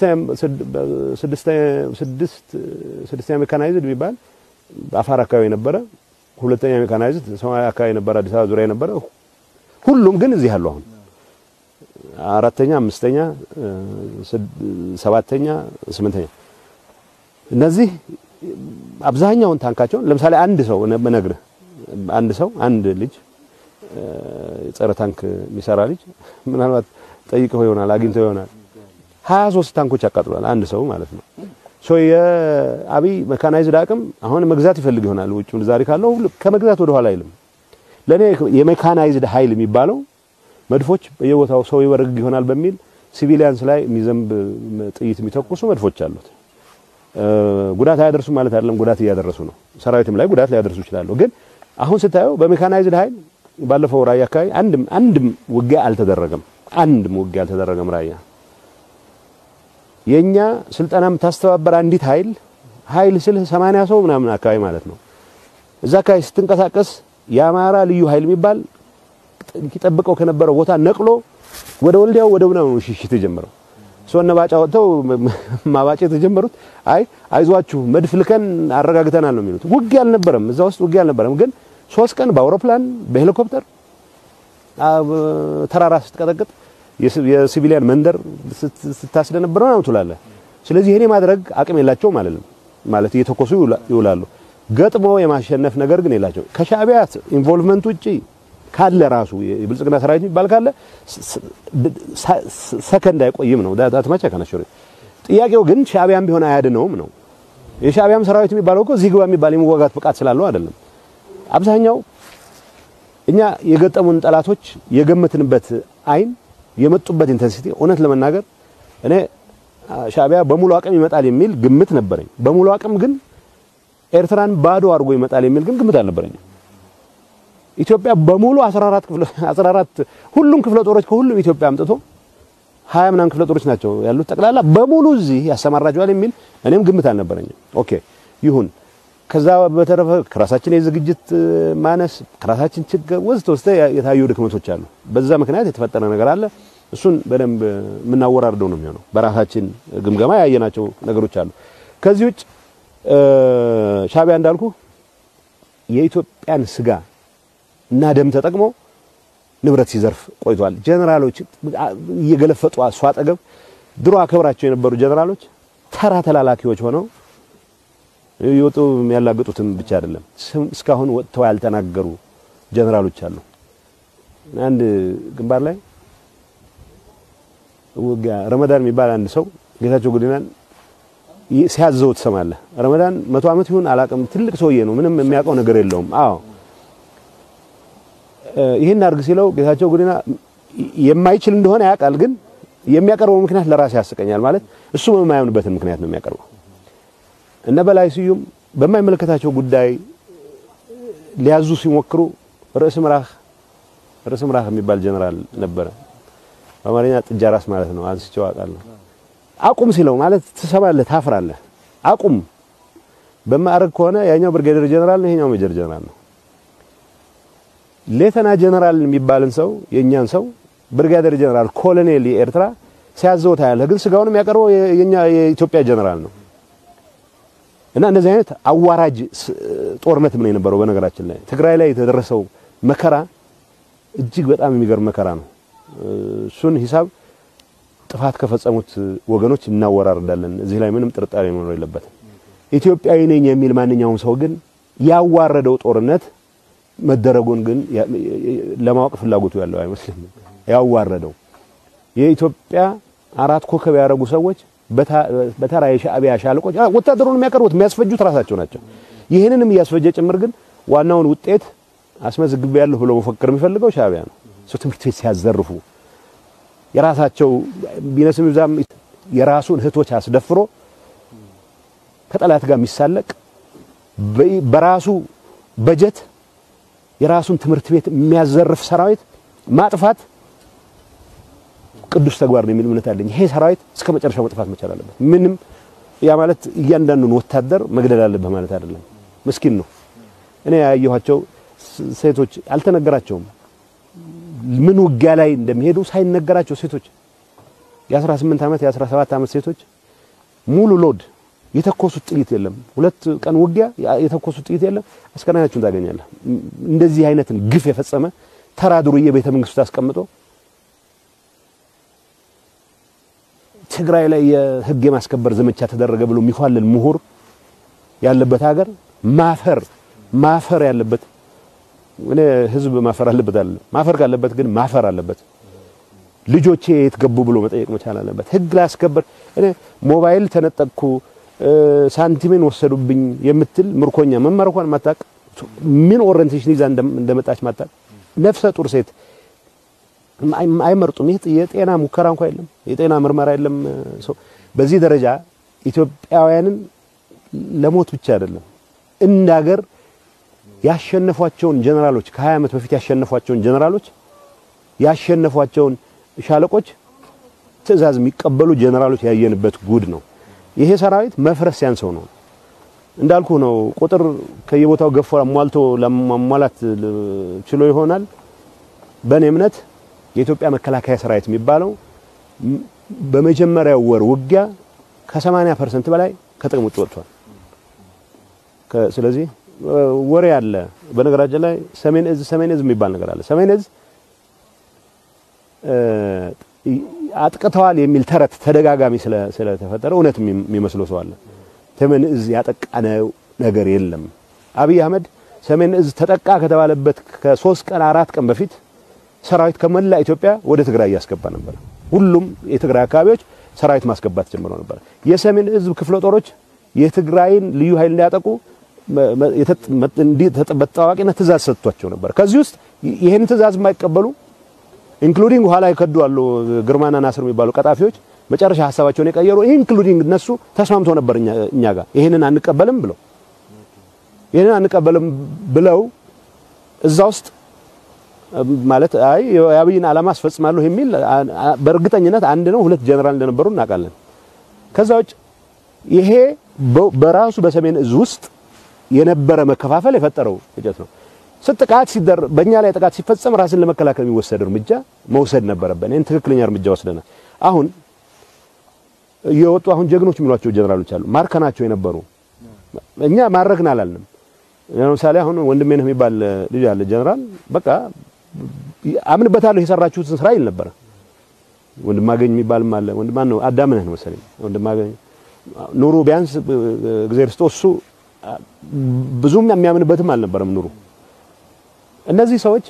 ስድስተኛ ሜካናይዝድ የሚባል አፋር አካባቢ ነበረ። ሁለተኛ ሜካናይዝድ ሰማያዊ አካባቢ ነበረ፣ አዲስ አበባ ዙሪያ ነበረ። ሁሉም ግን እዚህ አሉ። አሁን አራተኛ፣ አምስተኛ፣ ሰባተኛ፣ ስምንተኛ እነዚህ አብዛኛውን ታንካቸውን ለምሳሌ አንድ ሰው ነግርህ አንድ ሰው አንድ ልጅ ጸረ ታንክ የሚሰራ ልጅ ምናልባት ጠይቀው ይሆናል አግኝተው ይሆናል 23 ታንኮች ያቃጥሏል አንድ ሰው ማለት ነው። ሶ የአብይ መካናይዝድ አቅም አሁን መግዛት ይፈልግ ይሆናል ውጭ ምንዛሪ ካለው ከመግዛት ወደ ኋላ አይልም። ለኔ የሜካናይዝድ ኃይል የሚባለው መድፎች በየቦታው ሰው ይወርግ ይሆናል በሚል ሲቪሊያንስ ላይ የሚዘንብ ጥይት የሚተኩሱ መድፎች አሉት። ጉዳት አያደርሱም ማለት አይደለም፣ ጉዳት እያደረሱ ነው። ሰራዊትም ላይ ጉዳት ሊያደርሱ ይችላሉ። ግን አሁን ስታየው በሜካናይዝድ ኃይል ባለፈው ራያ አካባቢ አንድም አንድም ውጊያ አልተደረገም። አንድም ውጊያ አልተደረገም ራያ የኛ ስልጠና የምታስተባበር አንዲት ኃይል ኃይል ስልህ 80 ሰው ምናምን አካባቢ ማለት ነው። እዛ አካባቢ ስትንቀሳቀስ የአማራ ልዩ ኃይል የሚባል ይጠብቀው ከነበረው ቦታ ነቅሎ ወደ ወልዲያው ወደ ምናምን ሽሽት የጀመረው ሰው እነ ባጫ ወጥተው ማባጨት የተጀመሩት አይ አይዟችሁ መድፍ ልከን አረጋግተናል ነው የሚሉት። ውጊያ አልነበረም፣ እዛ ውስጥ ውጊያ አልነበረም። ግን ሶስት ቀን በአውሮፕላን በሄሊኮፕተር ተራራ ስትቀጠቅጥ የሲቪሊያን መንደር ስታስደነብረው ነው ትላለህ። ስለዚህ ይሄኔ ማድረግ አቅም የላቸውም ማለት ነው። ማለት እየተኮሱ ይውላሉ። ገጥሞ የማሸነፍ ነገር ግን የላቸው። ከሻዕቢያ ኢንቮልቭመንት ውጪ ካለ ራሱ የብልጽግና ሰራዊት የሚባል ካለ ሰከንድ አይቆይም ነው ዳት ማቻ ከነሽሩ ጥያቄው ግን ሻዕቢያም ቢሆን አያድነውም ነው። የሻዕቢያም ሰራዊት የሚባለው እኮ እዚህ ግባ የሚባል የመዋጋት ብቃት ስላለው አይደለም። አብዛኛው እኛ የገጠሙን ጠላቶች የገመትንበት አይን የመጡበት ኢንተንሲቲ እውነት ለመናገር እኔ ሻዕቢያ በሙሉ አቅም ይመጣል የሚል ግምት ነበረኝ። በሙሉ አቅም ግን ኤርትራን ባዶ አድርጎ ይመጣል የሚል ግን ግምት አልነበረኝም። ኢትዮጵያ በሙሉ 14 ክፍለ 14 ሁሉም ክፍለ ጦሮች ከሁሉም ኢትዮጵያ አምጥቶ ሀያ ምናምን ክፍለ ጦሮች ናቸው ያሉት ጠቅላላ በሙሉ እዚህ ያሰማራቸዋል የሚል እኔም ግምት አልነበረኝም። ኦኬ ይሁን። ከዛ በተረፈ ከራሳችን የዝግጅት ማነስ ከራሳችን ችግር ወዝተ ወስተ የታዩ ድክመቶች አሉ። በዛ ምክንያት የተፈጠረ ነገር አለ። እሱን በደንብ የምናወራርደው ነው የሚሆነው። በራሳችን ግምገማ ያየናቸው ነገሮች አሉ። ከዚህ ውጭ ሻዕቢያ እንዳልኩ የኢትዮጵያን ስጋ እና ደም ተጠቅሞ ንብረት ሲዘርፍ ቆይቷል። ጀነራሎች እየገለፈጡ እሱ አጠገብ ድሮ አከብራቸው የነበሩ ጀነራሎች ተራ ተላላኪዎች ሆነው ይወጡ የሚያላግጡትም ብቻ አይደለም፣ እስካሁን ወጥተው ያልተናገሩ ጀነራሎች አሉ። አንድ ግንባር ላይ ውጊያ ረመዳን የሚባል አንድ ሰው ጌታቸው ጉዲናን ሲያዘው ትሰማለህ። ረመዳን መቶ ዓመት ይሁን አላቅም፣ ትልቅ ሰውዬ ነው፣ ምንም የሚያውቀው ነገር የለውም። አዎ ይህን አድርግ ሲለው ጌታቸው ጉዲና የማይችል እንደሆነ ያውቃል፣ ግን የሚያቀርበው ምክንያት ለራሴ ያስቀኛል። ማለት እሱ የማያምንበትን ምክንያት ነው የሚያቀርበው። እነ በላይ ስዩም በማይመለከታቸው ጉዳይ ሊያዙ ሲሞክሩ ርዕስ ምራህ ርዕስ ምራህ የሚባል ጀነራል ነበረ። በአማርኛ ጥጃ ራስ ማለት ነው። አንስቼው አውቃለሁ። አቁም ሲለው ማለት ትሰማለህ፣ ታፍራለህ። አቁም በማዕረግ ከሆነ ያኛው ብርጌደር ጀነራል ነው፣ ይሄኛው ሜጀር ጀነራል ነው። ሌተና ጀነራል የሚባልን ሰው የኛን ሰው ብርጋዴር ጀነራል ኮሎኔል የኤርትራ ሲያዘው ታያለህ። ግን ስጋውን የሚያቀርበው የኛ የኢትዮጵያ ጀነራል ነው። እና እንደዚህ አይነት አዋራጅ ጦርነት ምን የነበረው በነገራችን ላይ ትግራይ ላይ የተደረሰው መከራ እጅግ በጣም የሚገርም መከራ ነው። እሱን ሂሳብ ጥፋት ከፈጸሙት ወገኖች እናወራርዳለን። እዚህ ላይ ምንም ጥርጣሬ መኖር የለበትም። ኢትዮጵያዊ ነኝ የሚል ማንኛውም ሰው ግን ያዋረደው ጦርነት መደረጉን ግን ለማወቅ ፍላጎቱ ያለው አይመስልም። ያዋረደው የኢትዮጵያ አራት ኮከብ ያደረጉ ሰዎች በተራ የሻዕቢያ ሻለቆች ወታደሩን የሚያቀርቡት የሚያስፈጁት ራሳቸው ናቸው። ይህንንም እያስፈጀ ጭምር ግን ዋናውን ውጤት አስመዝግቤያለሁ ብሎ መፈክር የሚፈልገው ሻዕቢያ ነው። ሰው ትምህርት ቤት ሲያዘርፉ የራሳቸው ቢነስም ይብዛም የራሱን እህቶች አስደፍሮ ከጠላት ጋር የሚሳለቅ በራሱ በጀት የራሱን ትምህርት ቤት የሚያዘርፍ ሰራዊት ማጥፋት ቅዱስ ተግባር ነው የሚል እምነት አለኝ። ይሄ ሰራዊት እስከ መጨረሻው መጥፋት መቻል አለበት። ምንም ያ ማለት እያንዳንዱን ወታደር መግደል አለበት ማለት አይደለም። ምስኪን ነው። እኔ ያየኋቸው ሴቶች አልተነገራቸውም። ምን ውጊያ ላይ እንደሚሄዱ ሳይነገራቸው ሴቶች የ18 ዓመት የ17 ዓመት ሴቶች ሙሉ ሎድ የተኮሱት ጥይት የለም። ሁለት ቀን ውጊያ የተኮሱት ጥይት የለም። አስከሬናቸውን ታገኛለህ። እንደዚህ አይነትን ግፍ የፈጸመ ተራ ዱርዬ ቤተ መንግስቱ አስቀምጦ ትግራይ ላይ የህግ የማስከበር ዘመቻ ተደረገ ብሎ የሚኳልል ምሁር ያለበት ሀገር ማፈር ማፈር ያለበት እኔ ህዝብ ማፈር አለበት አለ ማፈር ካለበት ግን ማፈር አለበት። ልጆቼ የት ገቡ ብሎ መጠየቅ መቻል አለበት። ህግ ላስከበር እኔ ሞባይል ተነጠቅኩ ሳንቲሜን ወሰዱብኝ የምትል ምርኮኛ መመረኳን ማታቅ ምን ኦሪንቴሽን ይዛ እንደመጣች ማታቅ ነፍሰ ጡር ሴት አይመርጡም። ይህ የጤና ሙከራ እንኳ የለም፣ የጤና ምርመራ የለም። ሰው በዚህ ደረጃ ኢትዮጵያውያንን ለሞት ብቻ አይደለም እንደ ሀገር ያሸነፏቸውን ጀነራሎች ከ20 ዓመት በፊት ያሸነፏቸውን ጀነራሎች ያሸነፏቸውን ሻለቆች ትዕዛዝ የሚቀበሉ ጀነራሎች ያየንበት ጉድ ነው። ይሄ ሰራዊት መፍረስ ያንሰው ነው እንዳልኩ ነው። ቁጥር ከየቦታው ገፎ አሟልቶ ለማሟላት ችሎ ይሆናል። በእኔ እምነት የኢትዮጵያ መከላከያ ሰራዊት የሚባለው በመጀመሪያው ወር ውጊያ ከ80 ፐርሰንት በላይ ከጥቅም ውጭ ወጥቷል። ስለዚህ ወሬ አለ። በነገራችን ላይ ሰሜን እዝ ሰሜን እዝ የሚባል ነገር አለ። ሰሜን እዝ አጥቅተዋል የሚል ተረት ተደጋጋሚ ስለተፈጠረ እውነት የሚመስለው ሰው አለ። ሰሜን እዝ ያጠቃነው ነገር የለም። አብይ አህመድ ሰሜን እዝ ተጠቃ ከተባለበት ከሶስት ቀን አራት ቀን በፊት ሰራዊት ከመላ ኢትዮጵያ ወደ ትግራይ እያስገባ ነበር። ሁሉም የትግራይ አካባቢዎች ሰራዊት ማስገባት ጀምረው ነበር። የሰሜን እዝ ክፍለ ጦሮች የትግራይን ልዩ ኃይል እንዲያጠቁ በታዋቂነት ትእዛዝ ሰጥቷቸው ነበር። ከዚህ ውስጥ ይህን ትእዛዝ የማይቀበሉ ኢንክሉዲንግ ኋላ የከዱ አሉ። ግርማና ናስር የሚባሉ ቀጣፊዎች መጨረሻ ሀሳባቸውን የቀየሩ ኢንክሉዲንግ እነሱ ተስማምቶ ነበር እኛ ጋር ይህንን አንቀበልም ብለው ይህንን አንቀበልም ብለው እዛ ውስጥ ማለት አይ የአብይን ዓላማ አስፈጽማለሁ የሚል በእርግጠኝነት አንድ ነው ሁለት ጀነራል እንደነበሩ እናውቃለን። ከዛ ውጭ ይሄ በራሱ በሰሜን እዝ ውስጥ የነበረ መከፋፈል የፈጠረው ግጭት ነው። ጥቃት ሲደር በእኛ ላይ ጥቃት ሲፈጸም ራስን ለመከላከል የሚወሰድ እርምጃ መውሰድ ነበረብን። ይህን ትክክለኛ እርምጃ ወስደናል። አሁን እየወጡ አሁን ጀግኖች የሚሏቸው ጀነራሎች አሉ ማርከናቸው የነበሩ እኛ ማረክን አላልንም። ለምሳሌ አሁን ወንድሜ ነህ የሚባል ልጅ አለ ጀነራል በቃ አምንበታለሁ የሰራችሁትን ስራ ይል ነበረ። ወንድማገኝ የሚባልም አለ ወንድማን ነው አዳምነህ ነው መሰለኝ ወንድማገኝ ኑሩ ቢያንስ እግዚአብሔር ስጦ እሱ ብዙም የሚያምንበትም አልነበረም ኑሩ እነዚህ ሰዎች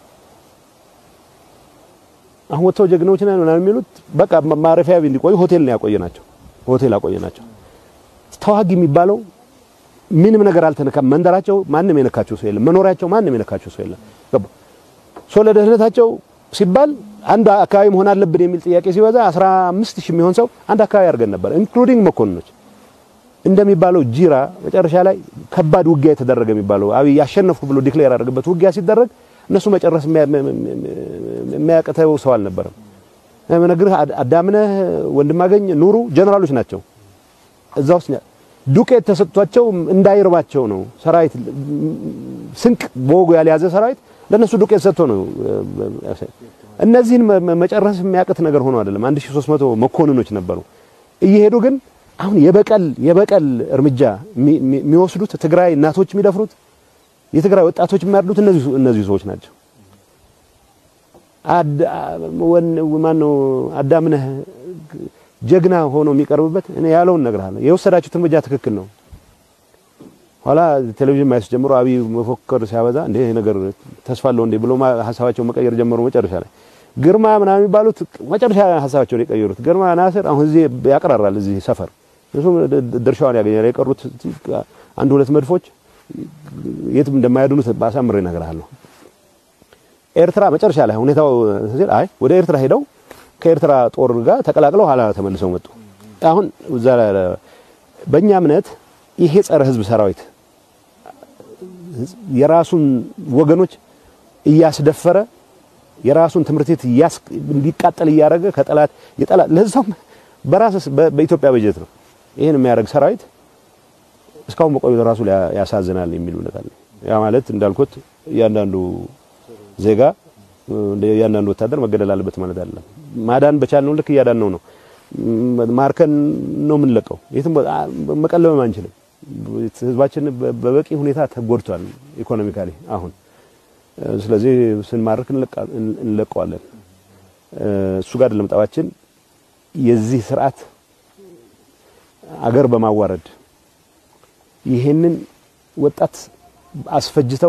አሁን ወጥተው ጀግኖች ነን ምናምን የሚሉት በቃ ማረፊያ እንዲቆዩ ሆቴል ነው ያቆየናቸው። ሆቴል አቆየናቸው። ተዋጊ የሚባለው ምንም ነገር አልተነካም። መንደራቸው ማንም የነካቸው ሰው የለም። መኖሪያቸው ማንም የነካቸው ሰው የለም። ገባ ሶ ለደህንነታቸው ሲባል አንድ አካባቢ መሆን አለብን የሚል ጥያቄ ሲበዛ 15 ሺህ የሚሆን ሰው አንድ አካባቢ አድርገን ነበር፣ ኢንክሉዲንግ መኮንኖች እንደሚባለው ጂራ መጨረሻ ላይ ከባድ ውጊያ የተደረገ የሚባለው አብይ ያሸነፍኩ ብሎ ዲክሌር ያደረገበት ውጊያ ሲደረግ እነሱ መጨረስ የሚያቅተው ሰው አልነበረም። ነግርህ አዳምነህ ወንድማገኝ ኑሩ ጀነራሎች ናቸው። እዛ ውስጥ ዱቄት ተሰጥቷቸው እንዳይርባቸው ነው። ሰራዊት ስንቅ በወጉ ያልያዘ ሰራዊት ለነሱ ዱቄት ሰጥቶ ነው። እነዚህን መጨረስ የሚያቅት ነገር ሆኖ አይደለም። 1300 መኮንኖች ነበሩ እየሄዱ ግን አሁን የበቀል የበቀል እርምጃ የሚወስዱት ትግራይ እናቶች የሚደፍሩት የትግራይ ወጣቶች የሚያርዱት እነዚህ እነዚህ ሰዎች ናቸው። ማነው አዳምነህ ጀግና ሆኖ የሚቀርብበት እኔ ያለውን እነግርሃለሁ። የወሰዳችሁት እርምጃ ትክክል ነው። ኋላ ቴሌቪዥን ማየት ጀምሮ አብይ መፎከር ሲያበዛ እንደ ይሄ ነገር ተስፋ አለው እንዴ ብሎ ሀሳባቸውን መቀየር ጀመሩ። መጨረሻ ላይ ግርማ ምናምን የሚባሉት መጨረሻ ሀሳባቸውን የቀየሩት ግርማ ናስር አሁን እዚህ ያቀራራል እዚህ ሰፈር እሱ ድርሻውን ያገኛል። የቀሩት አንድ ሁለት መድፎች የትም እንደማያድኑት ባሳምሬ እነግርሃለሁ። ኤርትራ መጨረሻ ላይ ሁኔታው ሲል አይ ወደ ኤርትራ ሄደው ከኤርትራ ጦር ጋር ተቀላቅለው ኋላ ተመልሰው መጡ። አሁን እዛ በእኛ እምነት ይሄ ጸረ ህዝብ ሰራዊት የራሱን ወገኖች እያስደፈረ የራሱን ትምህርት ቤት እንዲቃጠል እያደረገ ከጠላት የጠላት ለዛም በራስ በኢትዮጵያ በጀት ነው ይሄን የሚያደርግ ሰራዊት እስካሁን በቆየት ራሱ ያሳዝናል የሚል እውነት አለ። ያ ማለት እንዳልኩት እያንዳንዱ ዜጋ እያንዳንዱ ወታደር መገደል አለበት ማለት አይደለም። ማዳን በቻልነው ልክ እያዳነው ነው። ማርከን ነው የምንለቀው። የትም መቀለብም አንችልም። ህዝባችን በበቂ ሁኔታ ተጎድቷል ኢኮኖሚካሊ አሁን። ስለዚህ ስንማርክ እንለቀዋለን። እሱ ጋር አይደለም ጠባችን። የዚህ ስርዓት አገር በማዋረድ ይሄንን ወጣት አስፈጅተው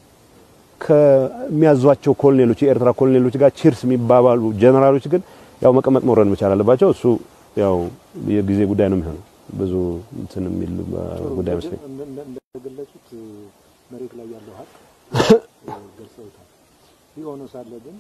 ከሚያዟቸው ኮሎኔሎች የኤርትራ ኮሎኔሎች ጋር ቺርስ የሚባባሉ ጀነራሎች ግን ያው መቀመጥ መውረድ መቻል አለባቸው። እሱ ያው የጊዜ ጉዳይ ነው የሚሆነው። ብዙ እንትን የሚል ጉዳይ መስለኝ እንደገለጹት መሬት ላይ ያለው ሀቅ ገልጸውታል። ይህ ሆኖ ሳለ ግን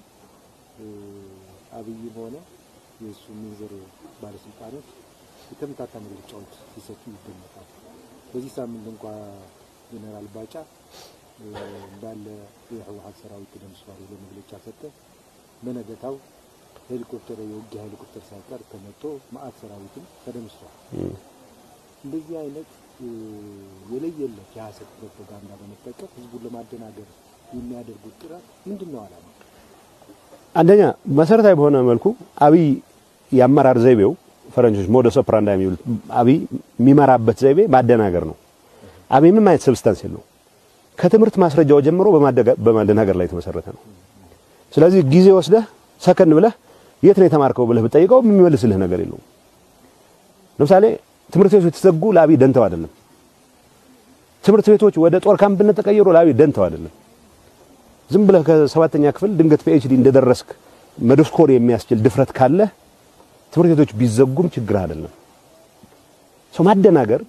አብይም ሆነ የእሱ ሚኒዝር ባለስልጣኖች የተመታታ መግለጫዎች ሲሰጡ ይደመጣል። በዚህ ሳምንት እንኳ ጀነራል ባጫ እንዳለ የህወሀት ሰራዊት ተደምስሷል ብሎ መግለጫ ሰጠ። በነገታው ሄሊኮፕተር የውጊያ ሄሊኮፕተር ሳይቀር ተመቶ መአት ሰራዊትም ተደምስሷል። እንደዚህ አይነት የለየለት የሀሰት ፕሮፓጋንዳ በመጠቀም ህዝቡን ለማደናገር የሚያደርጉት ጥረት ምንድን ነው ዓላማ? አንደኛ መሰረታዊ በሆነ መልኩ አብይ የአመራር ዘይቤው ፈረንጆች ሞደስ ኦፕራንዳ የሚሉት አብይ የሚመራበት ዘይቤ ማደናገር ነው። አብይ ምንም አይነት ሰብስታንስ የለው ከትምህርት ማስረጃው ጀምሮ በማደናገር ላይ የተመሰረተ ነው። ስለዚህ ጊዜ ወስደህ ሰከን ብለህ የት ነው የተማርከው ብለህ ብጠይቀው የሚመልስልህ ነገር የለውም። ለምሳሌ ትምህርት ቤቶች የተዘጉ ለአብይ ደንተው አይደለም። ትምህርት ቤቶች ወደ ጦር ካምፕነት ተቀይሮ ለአብይ ደንተው አይደለም። ዝም ብለህ ከሰባተኛ ክፍል ድንገት ፒኤችዲ እንደደረስክ መደስኮር የሚያስችል ድፍረት ካለህ ትምህርት ቤቶች ቢዘጉም ችግር አይደለም። ሰው ማደናገር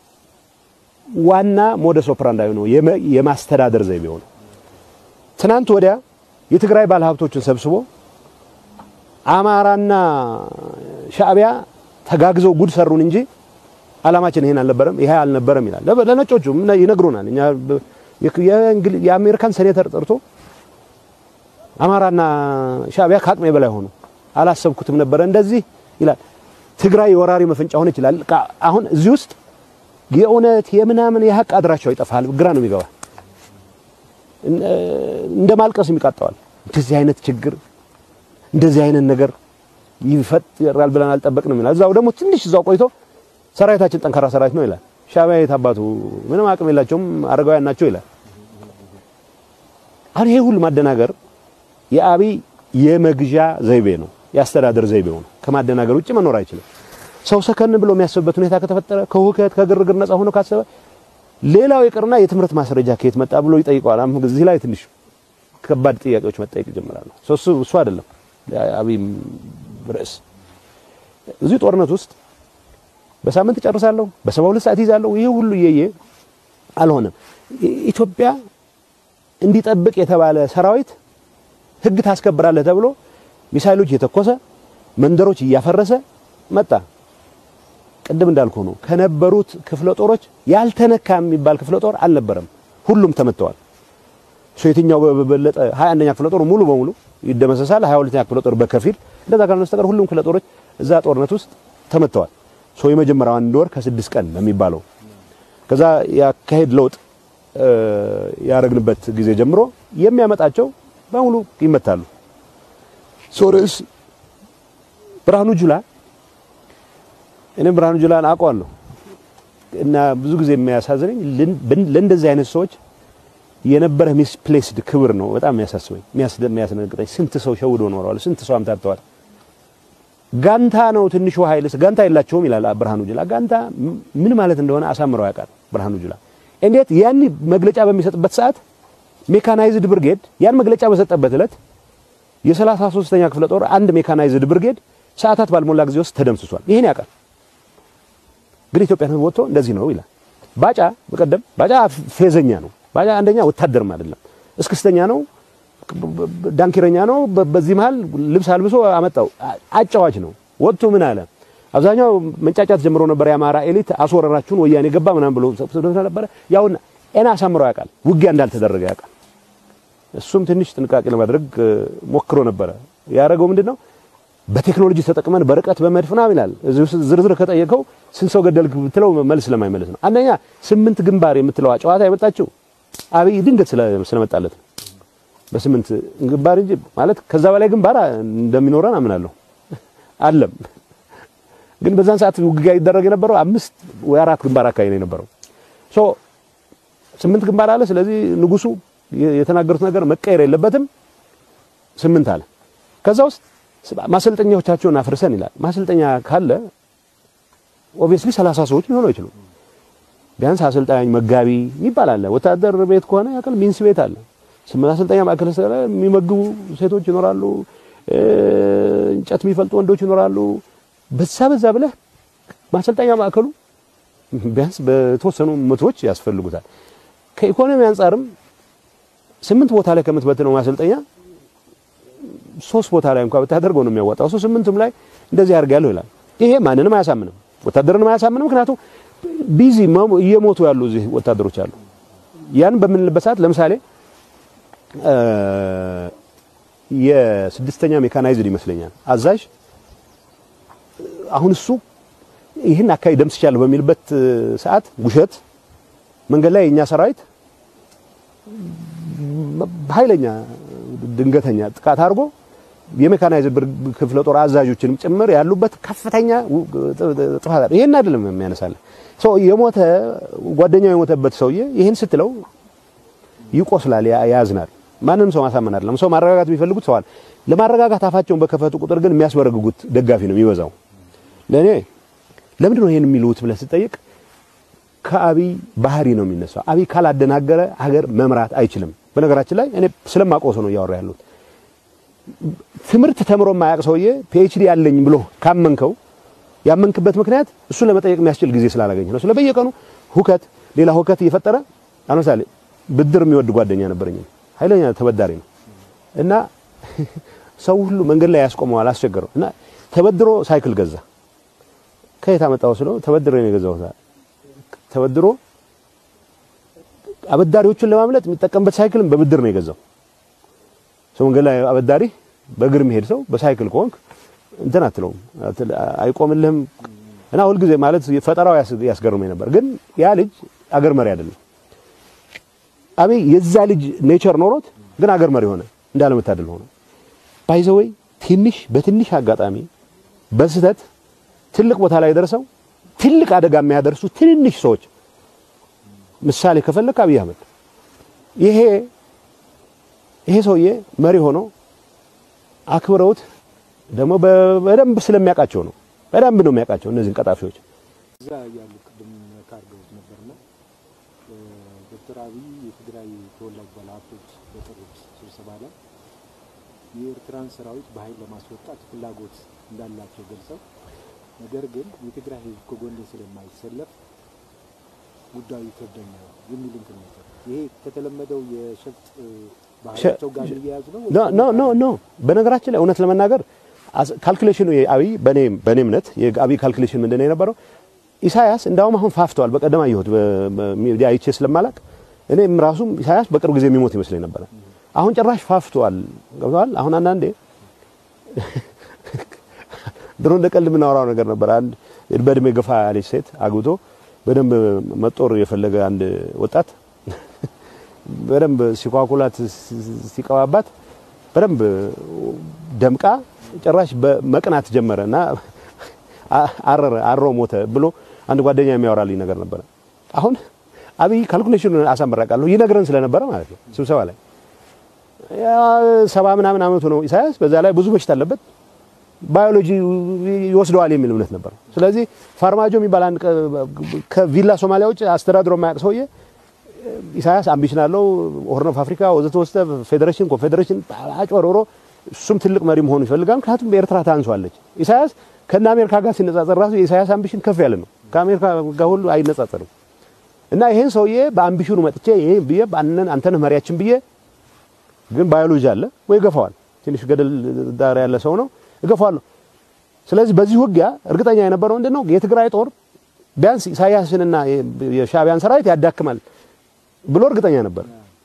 ዋና ሞደስ ኦፕራንዳዊ ነው፣ የማስተዳደር ዘይቤው ነው። ትናንት ወዲያ የትግራይ ባለሀብቶችን ሰብስቦ አማራና ሻዕቢያ ተጋግዘው ጉድ ሰሩን እንጂ አላማችን ይሄን አልነበረም፣ ይሄ አልነበረም ይላል። ለነጮቹ ይነግሩናል። እኛ የአሜሪካን ሴኔተር ጠርቶ አማራና ሻዕቢያ ከአቅሜ በላይ ሆኑ፣ አላሰብኩትም ነበረ እንደዚህ ይላል። ትግራይ የወራሪ መፈንጫ ሆነ ይችላል። አሁን እዚህ ውስጥ የእውነት የምናምን የሀቅ አድራሻው ይጠፋል። ግራ ነው የሚገባ እንደ ማልቀስ የሚቃጠዋል። እንደዚህ አይነት ችግር እንደዚህ አይነት ነገር ይፈጠራል ብለን አልጠበቅንም ይላል። እዛው ደግሞ ትንሽ እዛው ቆይቶ ሰራዊታችን ጠንካራ ሰራዊት ነው ይላል። ሻዕቢያ የት አባቱ ምንም አቅም የላቸውም አረጋውያን ናቸው ይላል። አሁን ይሄ ሁሉ ማደናገር የአብይ የመግዣ ዘይቤ ነው፣ የአስተዳደር ዘይቤው ነው። ከማደናገር ውጭ መኖር አይችልም። ሰው ሰከን ብሎ የሚያስብበት ሁኔታ ከተፈጠረ ከሁከት ከግርግር ነፃ ሆኖ ካሰበ ሌላው ይቅርና የትምህርት ማስረጃ ከየት መጣ ብሎ ይጠይቀዋል። አሁን እዚህ ላይ ትንሽ ከባድ ጥያቄዎች መጠየቅ ይጀምራሉ። እሱ እሱ አይደለም አብይ ርዕስ እዚህ ጦርነት ውስጥ በሳምንት እጨርሳለሁ፣ በሰባ ሁለት ሰዓት ይዛለሁ። ይሄ ሁሉ እየየ አልሆነም። ኢትዮጵያ እንዲጠብቅ የተባለ ሰራዊት ህግ ታስከብራለህ ተብሎ ሚሳይሎች እየተኮሰ መንደሮች እያፈረሰ መጣ። ቅድም እንዳልኩ ነው። ከነበሩት ክፍለ ጦሮች ያልተነካ የሚባል ክፍለ ጦር አልነበረም። ሁሉም ተመተዋል። ሶ የትኛው በበለጠ 21ኛ ክፍለ ጦር ሙሉ በሙሉ ይደመሰሳል። 22ኛ ክፍለ ጦር በከፊል እንደዛ ካልሆነ በስተቀር ሁሉም ክፍለ ጦሮች እዛ ጦርነት ውስጥ ተመተዋል። ሶ የመጀመሪያው አንድ ወር ከስድስት ቀን ነው የሚባለው። ከዛ ያካሄድ ለውጥ ያረግንበት ጊዜ ጀምሮ የሚያመጣቸው በሙሉ ይመታሉ። ሶ ርዕስ ብርሃኑ ጁላ እኔም ብርሃኑ ጁላን አውቀዋለሁ እና ብዙ ጊዜ የሚያሳዝነኝ ለእንደዚህ አይነት ሰዎች የነበረ ሚስፕሌስድ ክብር ነው በጣም የሚያሳስበኝ የሚያስደነግጠኝ። ስንት ሰው ሸውዶ ኖረዋል፣ ስንት ሰው አምታተዋል። ጋንታ ነው ትንሹ ኃይልስ ጋንታ የላቸውም ይላል ብርሃኑ ጁላ። ጋንታ ምን ማለት እንደሆነ አሳምረው ያውቃል ብርሃኑ ጁላ። እንዴት ያን መግለጫ በሚሰጥበት ሰዓት ሜካናይዝድ ብርጌድ ያን መግለጫ በሰጠበት ዕለት የሰላሳ ሦስተኛ ክፍለ ጦር አንድ ሜካናይዝድ ብርጌድ ሰዓታት ባልሞላ ጊዜ ውስጥ ተደምስሷል። ይሄን ያውቃል። ግን ኢትዮጵያን ሕዝብ ወጥቶ እንደዚህ ነው ይላል። ባጫ በቀደም ባጫ ፌዘኛ ነው። ባጫ አንደኛ ወታደርም አይደለም፣ እስክስተኛ ነው፣ ዳንኪረኛ ነው። በዚህ መሃል ልብስ አልብሶ አመጣው። አጫዋች ነው። ወጥቶ ምን አለ? አብዛኛው መንጫጫት ጀምሮ ነበር። የአማራ ኤሊት አስወረራችሁን ወያኔ ገባ ምናምን ብሎ ነበር። ያውና ኤና አሳምረው ያውቃል። ውጊያ እንዳልተደረገ ያውቃል። እሱም ትንሽ ጥንቃቄ ለማድረግ ሞክሮ ነበረ። ያደረገው ምንድነው? በቴክኖሎጂ ተጠቅመን በርቀት በመድፍ ምናምን ይላል። እዚህ ውስጥ ዝርዝር ከጠየቀው ስንት ሰው ገደልክ ብትለው መልስ ስለማይመለስ ነው። አንደኛ ስምንት ግንባር የምትለዋ ጨዋታ የመጣችው አብይ ድንገት ስለመጣለት ነው። በስምንት ግንባር እንጂ ማለት ከዛ በላይ ግንባር እንደሚኖረን አምናለሁ አለም። ግን በዛን ሰዓት ውጊያ ይደረግ የነበረው አምስት ወይ አራት ግንባር አካባቢ ነው የነበረው። ሶ ስምንት ግንባር አለ። ስለዚህ ንጉሱ የተናገሩት ነገር መቀየር የለበትም ስምንት አለ። ከዛ ውስጥ ማሰልጠኛዎቻቸውን አፍርሰን ይላል። ማሰልጠኛ ካለ ኦብቪየስሊ ሰላሳ ሰዎች ሊሆኑ አይችሉም። ቢያንስ አሰልጣኝ መጋቢ የሚባል አለ። ወታደር ቤት ከሆነ ያቀል ሚንስ ቤት አለ። ማሰልጠኛ ማዕከል የሚመግቡ ሴቶች ይኖራሉ። እንጨት የሚፈልጡ ወንዶች ይኖራሉ። በዛ በዛ ብለህ ማሰልጠኛ ማዕከሉ ቢያንስ በተወሰኑ መቶዎች ያስፈልጉታል። ከኢኮኖሚ አንጻርም ስምንት ቦታ ላይ ከምትበትነው ማሰልጠኛ ሶስት ቦታ ላይ እንኳን ብታደርገው ነው የሚያወጣው። እሱ ስምንቱም ላይ እንደዚህ አድርጋለሁ ይላል። ይሄ ማንንም አያሳምንም፣ ወታደርንም አያሳምንም። ምክንያቱም ቢዚ እየሞቱ ያሉ እዚህ ወታደሮች አሉ። ያን በምንልበት ሰዓት ለምሳሌ የስድስተኛ ሜካናይዝድ ይመስለኛል አዛዥ አሁን እሱ ይህን አካባቢ ደምስቻለሁ በሚልበት ሰዓት ውሸት መንገድ ላይ የኛ ሰራዊት ኃይለኛ ድንገተኛ ጥቃት አድርጎ የሜካናይዝድ ክፍለ ጦር አዛዦችንም ጭምር ያሉበት ከፍተኛ ጥፋት አለ። ይሄን አይደለም የሚያነሳለ ሰው የሞተ ጓደኛው የሞተበት ሰውዬ ይሄን ስትለው ይቆስላል፣ ያዝናል። ማንንም ሰው ማሳመን አይደለም። ሰው ማረጋጋት የሚፈልጉት ሰዋል ለማረጋጋት አፋቸውን በከፈቱ ቁጥር ግን የሚያስበረግጉት ደጋፊ ነው የሚበዛው። ለእኔ ለምንድን ነው ይሄን የሚሉት ብለህ ስጠይቅ ከአብይ ባህሪ ነው የሚነሳው። አብይ ካላደናገረ ሀገር መምራት አይችልም። በነገራችን ላይ እኔ ስለማቆስ ነው እያወራ ያሉት። ትምህርት ተምሮ የማያውቅ ሰውዬ ፒኤችዲ ያለኝ ብሎ ካመንከው ያመንክበት ምክንያት እሱን ለመጠየቅ የሚያስችል ጊዜ ስላላገኘ ነው። ስለ በየቀኑ ሁከት፣ ሌላ ሁከት እየፈጠረ ለምሳሌ ብድር የሚወድ ጓደኛ ነበረኝ። ኃይለኛ ተበዳሪ ነው እና ሰው ሁሉ መንገድ ላይ ያስቆመዋል፣ አስቸገረው እና ተበድሮ ሳይክል ገዛ። ከየት አመጣው ስለው ተበድሮ ነው የገዛው። ተበድሮ አበዳሪዎቹን ለማምለጥ የሚጠቀምበት ሳይክልም በብድር ነው የገዛው። ሰው መንገድ ላይ አበዳሪ በእግር የሚሄድ ሰው በሳይክል ከሆንክ እንትን አትለውም፣ አይቆምልህም እና ሁልጊዜ ማለት ፈጠራው ያስገርመኝ ነበር። ግን ያ ልጅ አገር መሪ አይደለም። አብይ የዛ ልጅ ኔቸር ኖሮት ግን አገር መሪ ሆነ፣ እንዳለመታደል ሆነ። ባይዘወይ ትንሽ በትንሽ አጋጣሚ በስህተት ትልቅ ቦታ ላይ ደርሰው ትልቅ አደጋ የሚያደርሱ ትንንሽ ሰዎች ምሳሌ ከፈለክ አብይ አህመድ ይሄ ይሄ ሰውዬ መሪ ሆኖ አክብረውት ደግሞ በደንብ ስለሚያውቃቸው ነው። በደንብ ነው የሚያውቃቸው እነዚህን ቀጣፊዎች። እዛ ያሉ ቅድም ካርገውት ነበርና ዶክተር አብይ የትግራይ ተወላጅ ባለሀብቶች በጠሩት ስብሰባ ላይ የኤርትራን ሰራዊት በኃይል ለማስወጣት ፍላጎት እንዳላቸው ገልጸው ነገር ግን የትግራይ ሕዝብ ከጎኔ ስለማይሰለፍ ጉዳዩ ይከብደኛል የሚል እንትን ነበር። ይሄ ከተለመደው የሸፍጥ ባህላቸው ጋር እየያዙ ነው። ኖ ኖ ኖ ኖ በነገራችን ላይ እውነት ለመናገር ካልኩሌሽኑ የአብይ በኔ በኔ እምነት የአብይ ካልኩሌሽን ምንድን ነው የነበረው? ኢሳያስ እንዳውም አሁን ፋፍተዋል። በቀደም አየሁት በሚዲያ አይቼ ስለማላቅ እኔም ራሱም ኢሳያስ በቅርብ ጊዜ የሚሞት ይመስለኝ ነበረ። አሁን ጭራሽ ፋፍተዋል። ገብተዋል። አሁን አንዳንዴ ድሮ እንደ ቀልድ የምናወራው ነገር ነበር። አንድ በእድሜ ገፋ ያለች ሴት አግብቶ በደንብ መጦር የፈለገ አንድ ወጣት በደንብ ሲኳኩላት ሲቀባባት በደንብ ደምቃ ጭራሽ በመቅናት ጀመረ እና አረረ አሮ ሞተ ብሎ አንድ ጓደኛ የሚያወራልኝ ነገር ነበረ። አሁን አብይ ካልኩሌሽኑን አሳምራቃለሁ ይነግረን ስለነበረ ማለት ነው ስብሰባ ላይ ሰባ ምናምን አመቱ ነው ኢሳያስ። በዛ ላይ ብዙ በሽታ አለበት ባዮሎጂ ይወስደዋል የሚል እምነት ነበር። ስለዚህ ፋርማጆ የሚባል አንድ ከቪላ ሶማሊያ ውጭ አስተዳድሮ የማያውቅ ሰውዬ ኢሳያስ አምቢሽን አለው ሆርን ኦፍ አፍሪካ ወዘተ ወስተ ፌዴሬሽን ኮንፌዴሬሽን አጭበርብሮ እሱም ትልቅ መሪ መሆኑ ይፈልጋል። ምክንያቱም በኤርትራ ታንሷለች። ኢሳያስ ከነ አሜሪካ ጋር ሲነጻጸር ራሱ የኢሳያስ አምቢሽን ከፍ ያለ ነው። ከአሜሪካ ጋር ሁሉ አይነጻጸርም። እና ይሄን ሰውዬ በአምቢሽኑ መጥቼ ይሄ ብዬ አንተን መሪያችን ብዬ ግን ባዮሎጂ አለ ወይ ገፋዋል። ትንሽ ገደል ዳር ያለ ሰው ነው እገፋዋለሁ። ስለዚህ በዚህ ውጊያ እርግጠኛ የነበረው ምንድን ነው የትግራይ ጦር ቢያንስ ኢሳያስንና የሻዕቢያን ሰራዊት ያዳክማል ብሎ እርግጠኛ ነበር።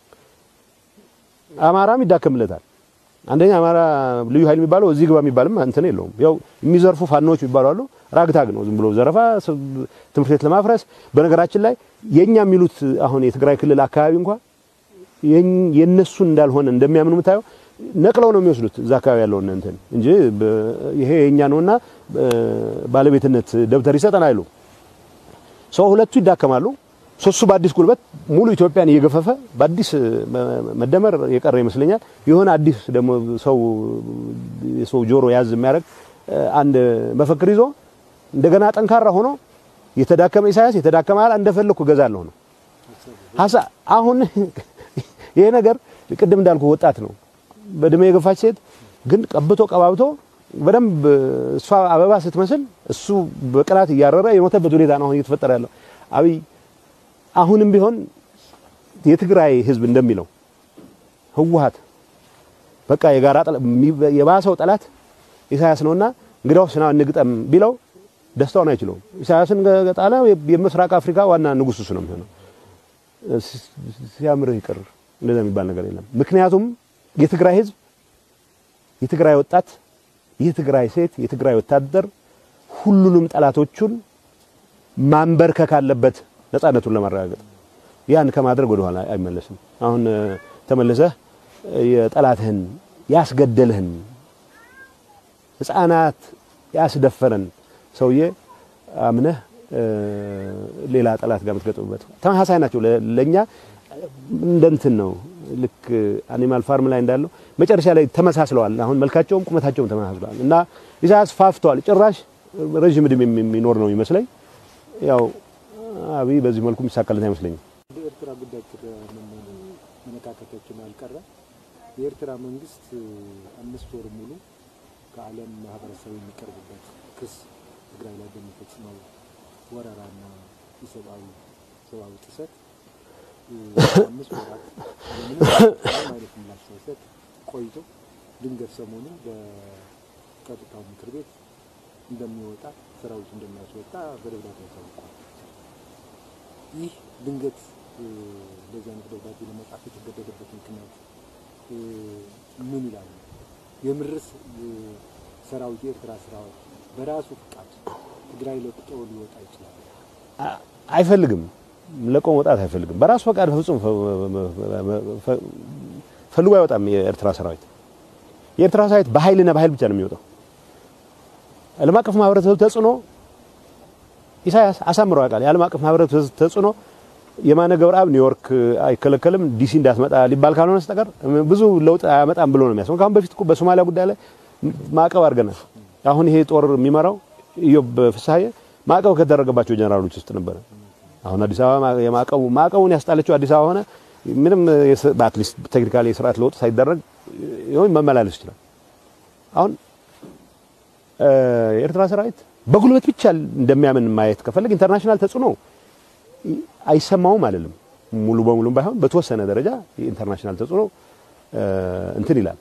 አማራም ይዳከምለታል። አንደኛ አማራ ልዩ ኃይል የሚባለው እዚህ ግባ የሚባልም እንትን የለውም። ያው የሚዘርፉ ፋኖች የሚባሉ አሉ። ራግታግ ነው፣ ዝም ብሎ ዘረፋ፣ ትምህርት ቤት ለማፍረስ። በነገራችን ላይ የኛ የሚሉት አሁን የትግራይ ክልል አካባቢ እንኳን የነሱን እንዳልሆነ እንደሚያምኑ የምታየው ነቅለው ነው የሚወስዱት እዛ አካባቢ ያለውን እንትን እንጂ ይሄ የኛ ነውና ባለቤትነት ደብተር ይሰጠን አይሉ ሰው ሁለቱ ይዳከማሉ። ሶስቱ በአዲስ ጉልበት ሙሉ ኢትዮጵያን እየገፈፈ በአዲስ መደመር የቀረ ይመስለኛል። የሆነ አዲስ ደግሞ ሰው የሰው ጆሮ ያዝ የሚያደርግ አንድ መፈክር ይዞ እንደገና ጠንካራ ሆኖ የተዳከመ ኢሳያስ የተዳከመ አላ እንደፈለኩ እገዛለሁ ነው ሀሳ አሁን ይሄ ነገር ቅድም እንዳልኩ ወጣት ነው በእድሜ የገፋች ሴት ግን ቀብቶ ቀባብቶ በደንብ እሷ አበባ ስትመስል እሱ በቅናት እያረረ የሞተበት ሁኔታ ነው አሁን እየተፈጠረ ያለው። አብይ አሁንም ቢሆን የትግራይ ሕዝብ እንደሚለው ህወሓት በቃ የጋራ የባሰው ጠላት ኢሳያስ ነውና እንግዲያውስ ና እንግጠም ቢለው ደስታውን አይችለውም። ኢሳያስን ገጣለ የምስራቅ አፍሪካ ዋና ንጉስ እሱ ነው የሚሆነው። ሲያምርህ ይቅር እንደዛ የሚባል ነገር የለም። ምክንያቱም የትግራይ ህዝብ፣ የትግራይ ወጣት፣ የትግራይ ሴት፣ የትግራይ ወታደር ሁሉንም ጠላቶቹን ማንበርከክ አለበት ነፃነቱን ለማረጋገጥ። ያን ከማድረግ ወደ ኋላ አይመለስም። አሁን ተመልሰህ የጠላትህን ያስገደልህን ህፃናት ያስደፈረን ሰውዬ አምነህ ሌላ ጠላት ጋር የምትገጥምበት ተመሳሳይ ናቸው። ለኛ እንደ እንትን ነው። ልክ አኒማል ፋርም ላይ እንዳለው መጨረሻ ላይ ተመሳስለዋል። አሁን መልካቸውም ቁመታቸውም ተመሳስለዋል እና ኢሳያስ ፋፍተዋል። ጭራሽ ረዥም ዕድሜ የሚኖር ነው ይመስለኝ። ያው አብይ በዚህ መልኩ የሚሳካለት አይመስለኝም። የኤርትራ ጉዳይ መነካከቶችን አልቀረ የኤርትራ መንግስት አምስት ወር ሙሉ ከዓለም ማህበረሰብ የሚቀርብበት ክስ ትግራይ ላይ በሚፈጽመው ወረራና የሰብአዊ ሰብአዊ ጥሰት አምስት ወራት ምንም አይነት ምላሽ ሳይሰጥ ቆይቶ ድንገት ሰሞኑ በጸጥታው ምክር ቤት እንደሚወጣ ሰራዊቱ እንደሚያስወጣ በደብዳቤ ታውቋል። ይህ ድንገት እንደዚህ አይነት ደብዳቤ ለመጻፍ የተገደደበት ምክንያት ምን ይላሉ? የምርስ ሰራዊት የኤርትራ ሰራዊት በራሱ ፍቃድ ትግራይ ለቅጦ ሊወጣ ይችላል? አ- አይፈልግም። ለቆ መውጣት አይፈልግም። በራሱ ፈቃድ ፍጹም ፈ- ፈልጎ አይወጣም። የኤርትራ ሰራዊት የኤርትራ ሰራዊት በኃይልና በኃይል ብቻ ነው የሚወጣው። ዓለም አቀፍ ማህበረሰብ ተጽዕኖ ኢሳያስ አሳምሮ ያውቃል። የዓለም አቀፍ ማህበረሰብ ተጽዕኖ የማነ ገብረአብ ኒውዮርክ አይከለከልም ዲሲ እንዳትመጣ ሊባል ካልሆነ በስተቀር ብዙ ለውጥ አያመጣም ብሎ ነው የሚያስበው። ከአሁን በፊት እኮ በሶማሊያ ጉዳይ ላይ ማዕቀብ አድርገናል። አሁን ይሄ ጦር የሚመራው ኢዮብ ፍስሐዬ ማዕቀብ ከተደረገባቸው ጀነራሎች ውስጥ ነበረ። አሁን አዲስ አበባ የማዕቀቡ ማዕቀቡን ያስጣለችው አዲስ አበባ ሆነ ምንም በአትሊስት ቴክኒካሊ የስርዓት ለውጥ ሳይደረግ ይሁን መመላለስ ይችላል። አሁን የኤርትራ ሰራዊት በጉልበት ብቻ እንደሚያምን ማየት ከፈለግ ኢንተርናሽናል ተጽዕኖ አይሰማውም አይደለም። ሙሉ በሙሉም ባይሆን በተወሰነ ደረጃ የኢንተርናሽናል ተጽዕኖ እንትን ይላል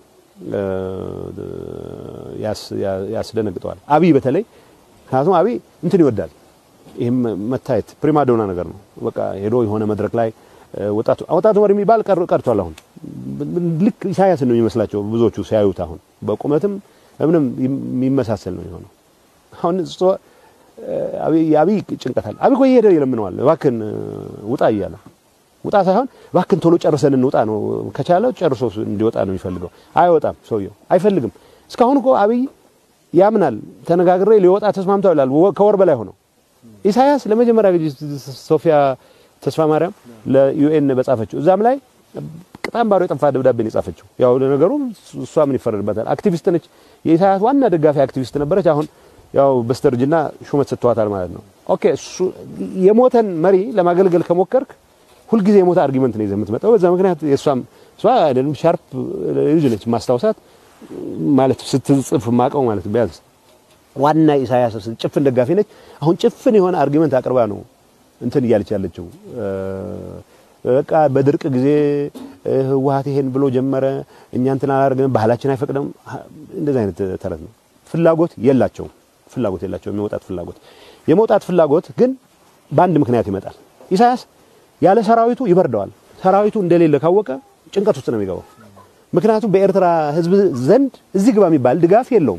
ያስደነግጠዋል። አብይ በተለይ ምክንያቱም አብይ እንትን ይወዳል። ይህም መታየት ፕሪማዶና ነገር ነው። በቃ ሄዶ የሆነ መድረክ ላይ ወጣቱ ወጣቱ መሪ የሚባል ቀርቷል። አሁን ልክ ኢሳያስን ነው የሚመስላቸው ብዙዎቹ ሲያዩት። አሁን በቁመትም ምንም የሚመሳሰል ነው የሆነው። አሁን አብይ ጭንቀት አለ። አብይ እኮ እየሄደ ይለምነዋል፣ እባክህን ውጣ እያለ ውጣ ሳይሆን እባክህን ቶሎ ጨርሰን እንውጣ ነው። ከቻለ ጨርሶ እንዲወጣ ነው የሚፈልገው። አይወጣም፣ ሰውየው አይፈልግም። እስካሁን እኮ አብይ ያምናል። ተነጋግሬ ሊወጣ ተስማምተው ይላል። ከወር በላይ ሆነው ኢሳያስ ለመጀመሪያ ጊዜ ሶፊያ ተስፋ ማርያም ለዩኤን በጻፈችው እዛም ላይ በጣም ባዶ የጠፋ ደብዳቤ ነው የጻፈችው። ያው ለነገሩ እሷ ምን ይፈረድበታል? አክቲቪስት ነች። የኢሳያስ ዋና ደጋፊ አክቲቪስት ነበረች። አሁን ያው በስተርጅና ሹመት ሰጥተዋታል ማለት ነው። ኦኬ እሱ የሞተን መሪ ለማገልገል ከሞከርክ ሁልጊዜ የሞተ አርጊመንት ነው ይዘህ የምትመጣው። በዛ ምክንያት የእሷም እሷ ሻርፕ ልጅ ነች ማስታወሳት ማለት ስትጽፍ ማቀው ማለት ቢያንስ ዋና ኢሳያስ ጭፍን ደጋፊ ነች። አሁን ጭፍን የሆነ አርጊመንት አቅርባ ነው እንትን እያለች ያለችው። በቃ በድርቅ ጊዜ ህወሓት ይሄን ብሎ ጀመረ፣ እኛ እንትን አላደርግንም፣ ባህላችን አይፈቅድም። እንደዚህ አይነት ተረት ነው። ፍላጎት የላቸውም። ፍላጎት የላቸውም። የመውጣት ፍላጎት የመውጣት ፍላጎት ግን በአንድ ምክንያት ይመጣል። ኢሳያስ ያለ ሰራዊቱ ይበርደዋል። ሰራዊቱ እንደሌለ ካወቀ ጭንቀት ውስጥ ነው የሚገባው። ምክንያቱም በኤርትራ ህዝብ ዘንድ እዚህ ግባ የሚባል ድጋፍ የለውም።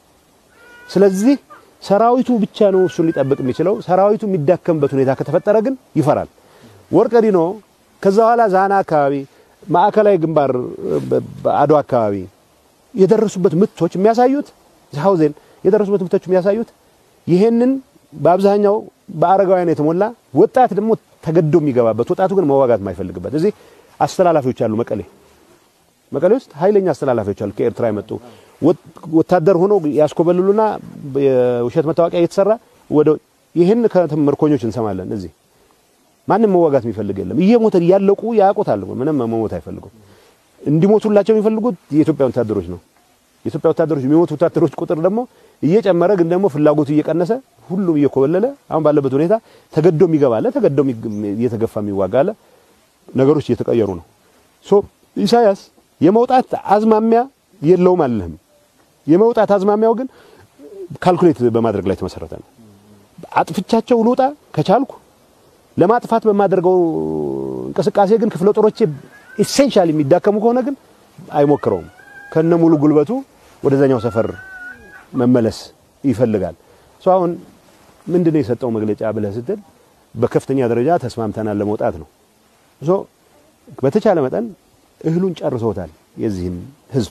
ስለዚህ ሰራዊቱ ብቻ ነው እሱን ሊጠብቅ የሚችለው። ሰራዊቱ የሚዳከምበት ሁኔታ ከተፈጠረ ግን ይፈራል። ወርቀዲኖ ከዛ በኋላ ዛና አካባቢ፣ ማዕከላዊ ግንባር በአድዋ አካባቢ የደረሱበት ምቶች የሚያሳዩት ሀውዜን የደረሱበት ምቶች የሚያሳዩት ይሄንን በአብዛኛው በአረጋውያን የተሞላ ወጣት ደግሞ ተገዶ የሚገባበት ወጣቱ ግን መዋጋት የማይፈልግበት እዚህ አስተላላፊዎች አሉ። መቀሌ መቀሌ ውስጥ ኃይለኛ አስተላላፊዎች አሉ ከኤርትራ የመጡ ወታደር ሆኖ ያስኮበልሉና የውሸት መታወቂያ እየተሰራ ወደ ይህን ከምርኮኞች እንሰማለን። እዚህ ማንም መዋጋት የሚፈልግ የለም። እየሞተ እያለቁ ያውቁታል። ምንም መሞት አይፈልጉም። እንዲሞቱላቸው የሚፈልጉት የኢትዮጵያ ወታደሮች ነው። የኢትዮጵያ ወታደሮች የሚሞቱ ወታደሮች ቁጥር ደግሞ እየጨመረ ግን ደግሞ ፍላጎቱ እየቀነሰ ሁሉም እየኮበለለ አሁን ባለበት ሁኔታ ተገዶ የሚገባለ ተገዶ እየተገፋ የሚዋጋለ ነገሮች እየተቀየሩ ነው። ሶ ኢሳያስ የመውጣት አዝማሚያ የለውም አልልህም። የመውጣት አዝማሚያው ግን ካልኩሌት በማድረግ ላይ የተመሰረተ ነው። አጥፍቻቸው ልውጣ ከቻልኩ ለማጥፋት በማደርገው እንቅስቃሴ ግን ክፍለ ጦሮቼ ኢሴንሻል የሚዳከሙ ከሆነ ግን አይሞክረውም። ከነ ሙሉ ጉልበቱ ወደዛኛው ሰፈር መመለስ ይፈልጋል። ሶ አሁን ምንድነው የሰጠው መግለጫ ብለህ ስትል በከፍተኛ ደረጃ ተስማምተናል ለመውጣት ነው። ሶ በተቻለ መጠን እህሉን ጨርሰውታል። የዚህን ህዝብ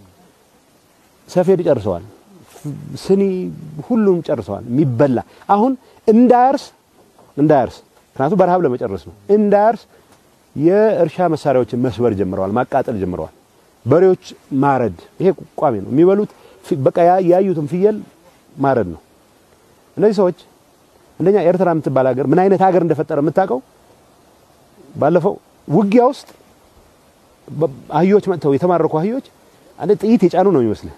ሰፌድ ጨርሰዋል። ስኒ ሁሉም ጨርሰዋል። የሚበላ አሁን እንዳያርስ እንዳያርስ ምክንያቱም በረሃብ ለመጨረስ ነው። እንዳያርስ የእርሻ መሳሪያዎችን መስበር ጀምረዋል፣ ማቃጠል ጀምረዋል። በሬዎች ማረድ፣ ይሄ ቋሚ ነው። የሚበሉት በቃ ያዩትን ፍየል ማረድ ነው። እነዚህ ሰዎች እንደኛ ኤርትራ የምትባል ሀገር ምን አይነት ሀገር እንደፈጠረ የምታውቀው ባለፈው ውጊያ ውስጥ አህዮች መጥተው የተማረኩ አህዮች አንድ ጥይት የጫኑ ነው የሚመስልህ።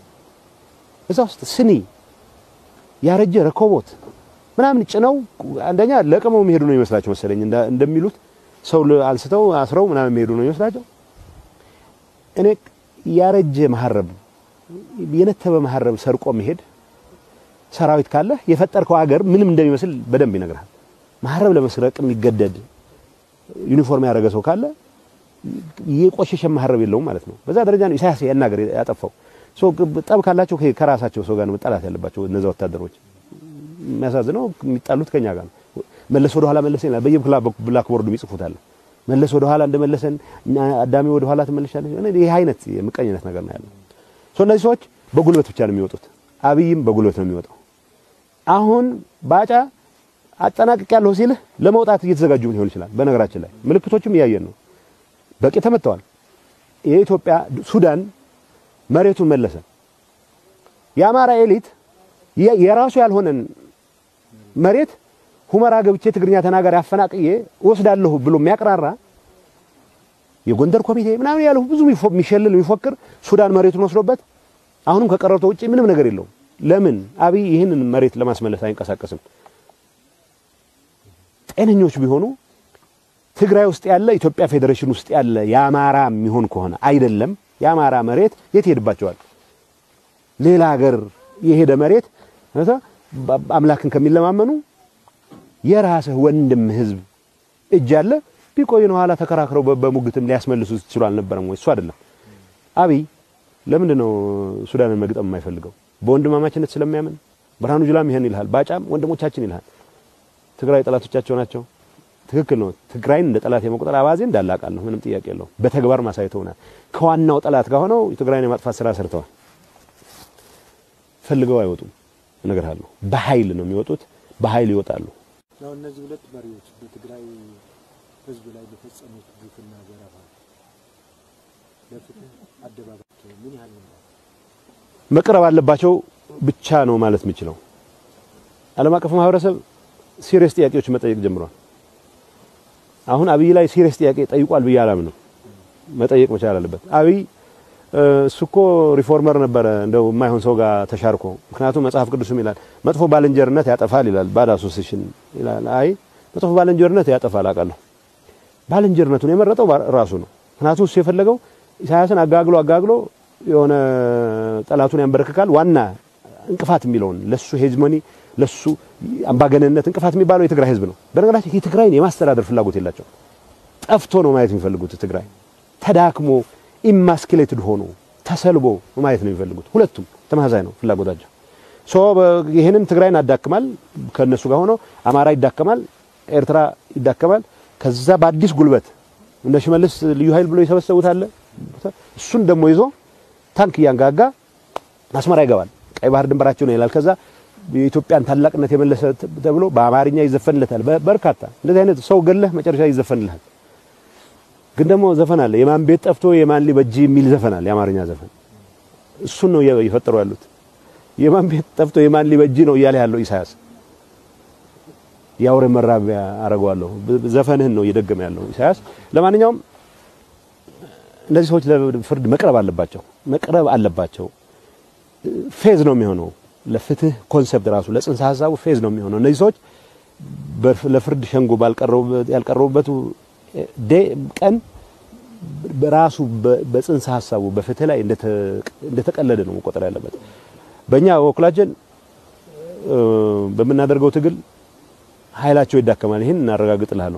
እዛ ውስጥ ስኒ ያረጀ ረኮቦት ምናምን ጭነው አንደኛ ለቅመው የሚሄዱ ነው ይመስላቸው መሰለኝ እንደሚሉት ሰው አንስተው አስረው ምናምን የሚሄዱ ነው ይመስላቸው። እኔ ያረጀ መሀረብ የነተበ መሀረብ ሰርቆ መሄድ ሰራዊት ካለ የፈጠርከው ሀገር ምንም እንደሚመስል በደንብ ይነግራል። መሀረብ ለመስረቅ የሚገደድ ዩኒፎርም ያደረገ ሰው ካለ የቆሸሸ መሀረብ የለውም ማለት ነው። በዛ ደረጃ ነው ኢሳያስ ያን ሀገር ያጠፋው። ሶ ጠብ ካላቸው ከራሳቸው ሰው ጋር ነው መጣላት ያለባቸው እነዛ ወታደሮች። የሚያሳዝነው የሚጣሉት ከኛ ጋር ነው። መለስ ወደ ኋላ መለሰን ይላል። በየብላክ ቦርዱ ይጽፉታል። መለስ ወደ ኋላ እንደመለሰን አዳሚ ወደ ኋላ ትመለሻለሽ። ይህ አይነት የምቀኝነት ነገር ነው ያለው። ሶ እነዚህ ሰዎች በጉልበት ብቻ ነው የሚወጡት። አብይም በጉልበት ነው የሚወጣው። አሁን ባጫ አጠናቅቅ ያለሁ ሲልህ ለመውጣት እየተዘጋጁ ሊሆን ይችላል። በነገራችን ላይ ምልክቶችም እያየን ነው። በቂ ተመተዋል። የኢትዮጵያ ሱዳን መሬቱን መለሰ። የአማራ ኤሊት የራሱ ያልሆነን መሬት ሁመራ ገብቼ ትግርኛ ተናጋሪ አፈናቅዬ ወስዳለሁ ብሎ የሚያቅራራ የጎንደር ኮሚቴ ምናምን ያለው ብዙ የሚሸልል የሚፎክር ሱዳን መሬቱን ወስዶበት አሁንም ከቀረርቶ ውጪ ምንም ነገር የለውም። ለምን አብይ ይህንን መሬት ለማስመለስ አይንቀሳቀስም? ጤነኞች ቢሆኑ ትግራይ ውስጥ ያለ ኢትዮጵያ ፌዴሬሽን ውስጥ ያለ የአማራ የሚሆን ከሆነ አይደለም የአማራ መሬት የት ይሄድባቸዋል? ሌላ ሀገር የሄደ መሬት አምላክን ከሚለማመኑ የራስህ ወንድም ህዝብ እጅ አለ ቢቆይ ነው ኋላ ተከራክረው በሙግትም ሊያስመልሱ ይችሉ አልነበረም ወይ? እሱ አይደለም አብይ ለምንድን ነው ሱዳንን መግጠም የማይፈልገው? በወንድማማችነት ስለሚያምን ብርሃኑ ጁላም ይሄን ይልሃል፣ ባጫም ወንድሞቻችን ይልሃል። ትግራይ ጠላቶቻቸው ናቸው። ትክክል ነው። ትግራይን እንደ ጠላት የመቁጠር አባዜ እንዳላቃለሁ ምንም ጥያቄ የለውም። በተግባር ማሳይተውናል። ከዋናው ጠላት ጋር ሆነው የትግራይን የማጥፋት ስራ ሰርተዋል። ፈልገው አይወጡም። እነግርሃለሁ፣ በኃይል ነው የሚወጡት፣ በኃይል ይወጣሉ። ያው እነዚህ ሁለት መሪዎች በትግራይ ህዝብ ላይ በፈጸሙት ግፍና ዘረፋ ለፍትህ አደባባቸው ምን ያህል ነው መቅረብ አለባቸው ብቻ ነው ማለት የምችለው። ዓለም አቀፍ ማህበረሰብ ሲሪየስ ጥያቄዎች መጠየቅ ጀምሯል። አሁን አብይ ላይ ሲሪየስ ጥያቄ ጠይቋል ብዬ አላምንም። መጠየቅ መቻል አለበት። አብይ እሱ እኮ ሪፎርመር ነበረ እንደው የማይሆን ሰው ጋር ተሻርኮ። ምክንያቱም መጽሐፍ ቅዱስም ይላል መጥፎ ባልንጀርነት ያጠፋል ይላል፣ ባድ አሶሲሽን ይላል። አይ መጥፎ ባልንጀርነት ያጠፋል አውቃለሁ። ባልንጀርነቱን የመረጠው ራሱ ነው። ምክንያቱም እሱ የፈለገው ኢሳያስን አጋግሎ አጋግሎ የሆነ ጠላቱን ያንበረክካል። ዋና እንቅፋት የሚለውን ለሱ ሄጅሞኒ ለሱ አምባገነንነት እንቅፋት የሚባለው የትግራይ ህዝብ ነው። በነገራችን የትግራይን የማስተዳደር ፍላጎት የላቸው። ጠፍቶ ነው ማየት የሚፈልጉት። ትግራይ ተዳክሞ ኢማስኪሌትድ ሆኖ ተሰልቦ ማየት ነው የሚፈልጉት። ሁለቱም ተመሳሳይ ነው ፍላጎታቸው። ሶ ይህንን ትግራይን አዳክማል ከነሱ ጋር ሆኖ አማራ ይዳከማል፣ ኤርትራ ይዳከማል። ከዛ በአዲስ ጉልበት እነ ሽመልስ ልዩ ኃይል ብሎ የሰበሰቡት አለ። እሱን ደግሞ ይዞ ታንክ እያንጋጋ አስመራ ይገባል። ቀይ ባህር ድንበራቸው ነው ይላል። ከዛ የኢትዮጵያን ታላቅነት የመለሰ ተብሎ በአማርኛ ይዘፈንለታል። በርካታ እንደዚህ አይነት ሰው ገለህ መጨረሻ ይዘፈንልሃል። ግን ደግሞ ዘፈን አለ። የማን ቤት ጠፍቶ የማን ሊበጅ የሚል ዘፈን አለ፣ የአማርኛ ዘፈን። እሱን ነው የፈጠሩ ያሉት። የማን ቤት ጠፍቶ የማን ሊበጅ ነው እያለ ያለው ኢሳያስ። የአውሬ መራቢያ አረገዋለሁ ዘፈንህን ነው እየደገመ ያለው ኢሳያስ። ለማንኛውም እነዚህ ሰዎች ለፍርድ መቅረብ አለባቸው፣ መቅረብ አለባቸው። ፌዝ ነው የሚሆነው ለፍትህ ኮንሰፕት ራሱ ለጽንሰ ሀሳቡ ፌዝ ነው የሚሆነው። እነዚህ ሰዎች ለፍርድ ሸንጎ ያልቀረቡበት ቀን በራሱ በጽንሰ ሀሳቡ በፍትህ ላይ እንደተቀለደ ነው መቆጠር ያለበት። በእኛ በኩላችን በምናደርገው ትግል ኃይላቸው ይዳከማል። ይህን እናረጋግጥልሃለሁ።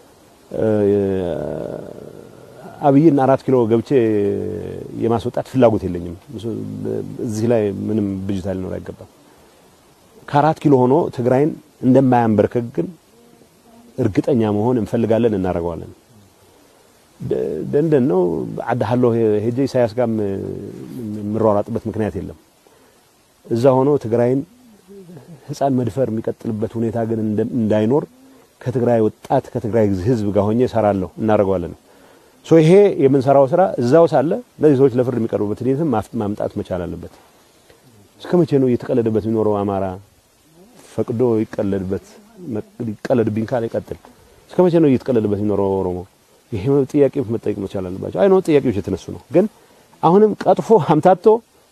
አብይን አራት ኪሎ ገብቼ የማስወጣት ፍላጎት የለኝም። እዚህ ላይ ምንም ብጅታ ሊኖር አይገባም። ከአራት ኪሎ ሆኖ ትግራይን እንደማያንበርከክ ግን እርግጠኛ መሆን እንፈልጋለን፣ እናደርገዋለን። ደንደን ነው አዳሃለሁ ሄጄ ኢሳያስ ጋር የምሯሯጥበት ምክንያት የለም። እዛ ሆኖ ትግራይን ሕፃን መድፈር የሚቀጥልበት ሁኔታ ግን እንዳይኖር ከትግራይ ወጣት ከትግራይ ሕዝብ ጋር ሆኜ እሰራለሁ፣ እናደርገዋለን። ሶ ይሄ የምንሰራው ስራ እዛው ሳለ እነዚህ ሰዎች ለፍርድ የሚቀርቡበት ሂደትም ማምጣት መቻል አለበት። እስከ መቼ ነው እየተቀለደበት የሚኖረው? አማራ ፈቅዶ ይቀለድበት ይቀለድብኝ ካለ ይቀጥል። እስከ መቼ ነው እየተቀለደበት የሚኖረው ኦሮሞ? ይሄ ጥያቄ መጠየቅ መቻል አለባቸው። አይ ነው ጥያቄዎች የተነሱ ነው። ግን አሁንም ቀጥፎ አምታቶ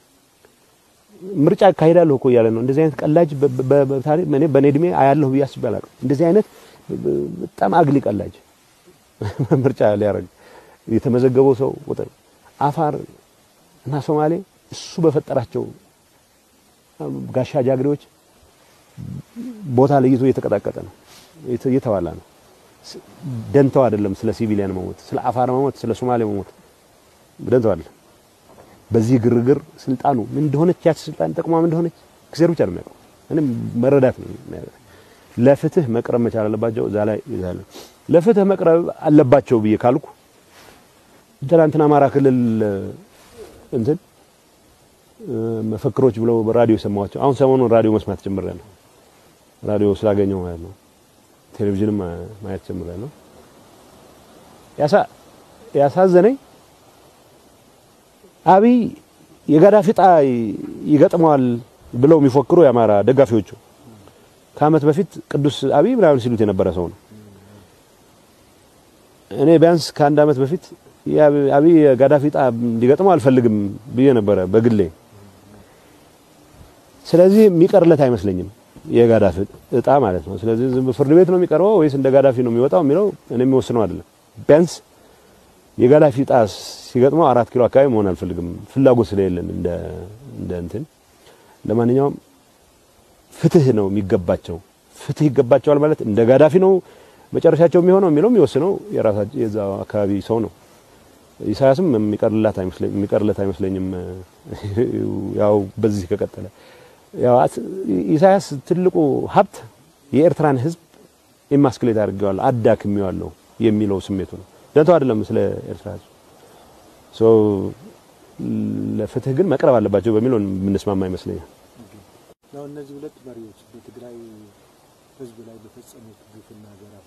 ምርጫ አካሄዳለሁ እኮ እያለ ነው። እንደዚህ አይነት ቀላጅ በታሪክ እኔ በኔ እድሜ አያለሁ ብዬ አስቤ አላውቅም። እንደዚህ አይነት በጣም አግሊ ቀላጅ ምርጫ ሊያደርግ የተመዘገበው ሰው ቁጥር አፋር እና ሶማሌ እሱ በፈጠራቸው ጋሻ ጃግሬዎች ቦታ ለይቶ እየተቀጣቀጠ ነው፣ እየተዋላ ነው። ደንተው አይደለም ስለ ሲቪሊያን መሞት፣ ስለ አፋር መሞት፣ ስለ ሶማሌ መሞት ደንተው አይደለም። በዚህ ግርግር ስልጣኑ ምን እንደሆነች ያቺ ስልጣን ጠቅሟ ምን እንደሆነች እግዚአብሔር ብቻ ነው የሚያውቀው። እኔም መረዳት ነው የሚያውቀው። ለፍትህ መቅረብ መቻል አለባቸው። እዛ ላይ ይዛለ ለፍትህ መቅረብ አለባቸው ብዬ ካልኩ ትናንትና አማራ ክልል እንትን መፈክሮች ብለው በራዲዮ የሰማኋቸው አሁን ሰሞኑን ራዲዮ መስማት ጀምሬያለሁ። ራዲዮ ስላገኘው ማለት ነው። ቴሌቪዥንም ማየት ጀምሬያለሁ። ያሳ ያሳዘነኝ አብይ የጋዳፊ ዕጣ ይገጥመዋል ብለው የሚፎክሩ የአማራ ደጋፊዎቹ ከዓመት በፊት ቅዱስ አብይ ምናምን ሲሉት የነበረ ሰው ነው። እኔ ቢያንስ ከአንድ ዓመት በፊት አብይ የጋዳፊ ዕጣ እንዲገጥመው አልፈልግም ብዬ ነበረ በግሌ። ስለዚህ የሚቀርለት አይመስለኝም የጋዳፊ ዕጣ ማለት ነው። ስለዚህ ዝም ፍርድ ቤት ነው የሚቀርበው ወይስ እንደ ጋዳፊ ነው የሚወጣው የሚለው እኔ የሚወስነው አይደለም። ቢያንስ የጋዳፊ ዕጣ ሲገጥመው አራት ኪሎ አካባቢ መሆን አልፈልግም፣ ፍላጎት ስለሌለን እንደ እንደ እንትን። ለማንኛውም ፍትህ ነው የሚገባቸው። ፍትህ ይገባቸዋል ማለት እንደ ጋዳፊ ነው መጨረሻቸው የሚሆነው የሚለው የሚወስነው የራሳቸው የዛው አካባቢ ሰው ነው። ኢሳያስም የሚቀርላት አይመስለኝም የሚቀርለት አይመስለኝም። ያው በዚህ ከቀጠለ ያው ኢሳያስ ትልቁ ሀብት የኤርትራን ሕዝብ ኢማስክሌት አድርጌዋለሁ አዳክሜዋለሁ የሚለው ስሜቱ ነው። ደንተው አይደለም ስለ ኤርትራ ሕዝብ ሶ ለፍትህ ግን መቅረብ አለባቸው በሚለው የምንስማማ ይመስለኛል። ነው እነዚህ ሁለት መሪዎች በትግራይ ሕዝብ ላይ በፈጸሙት ግፍና ዘረፋ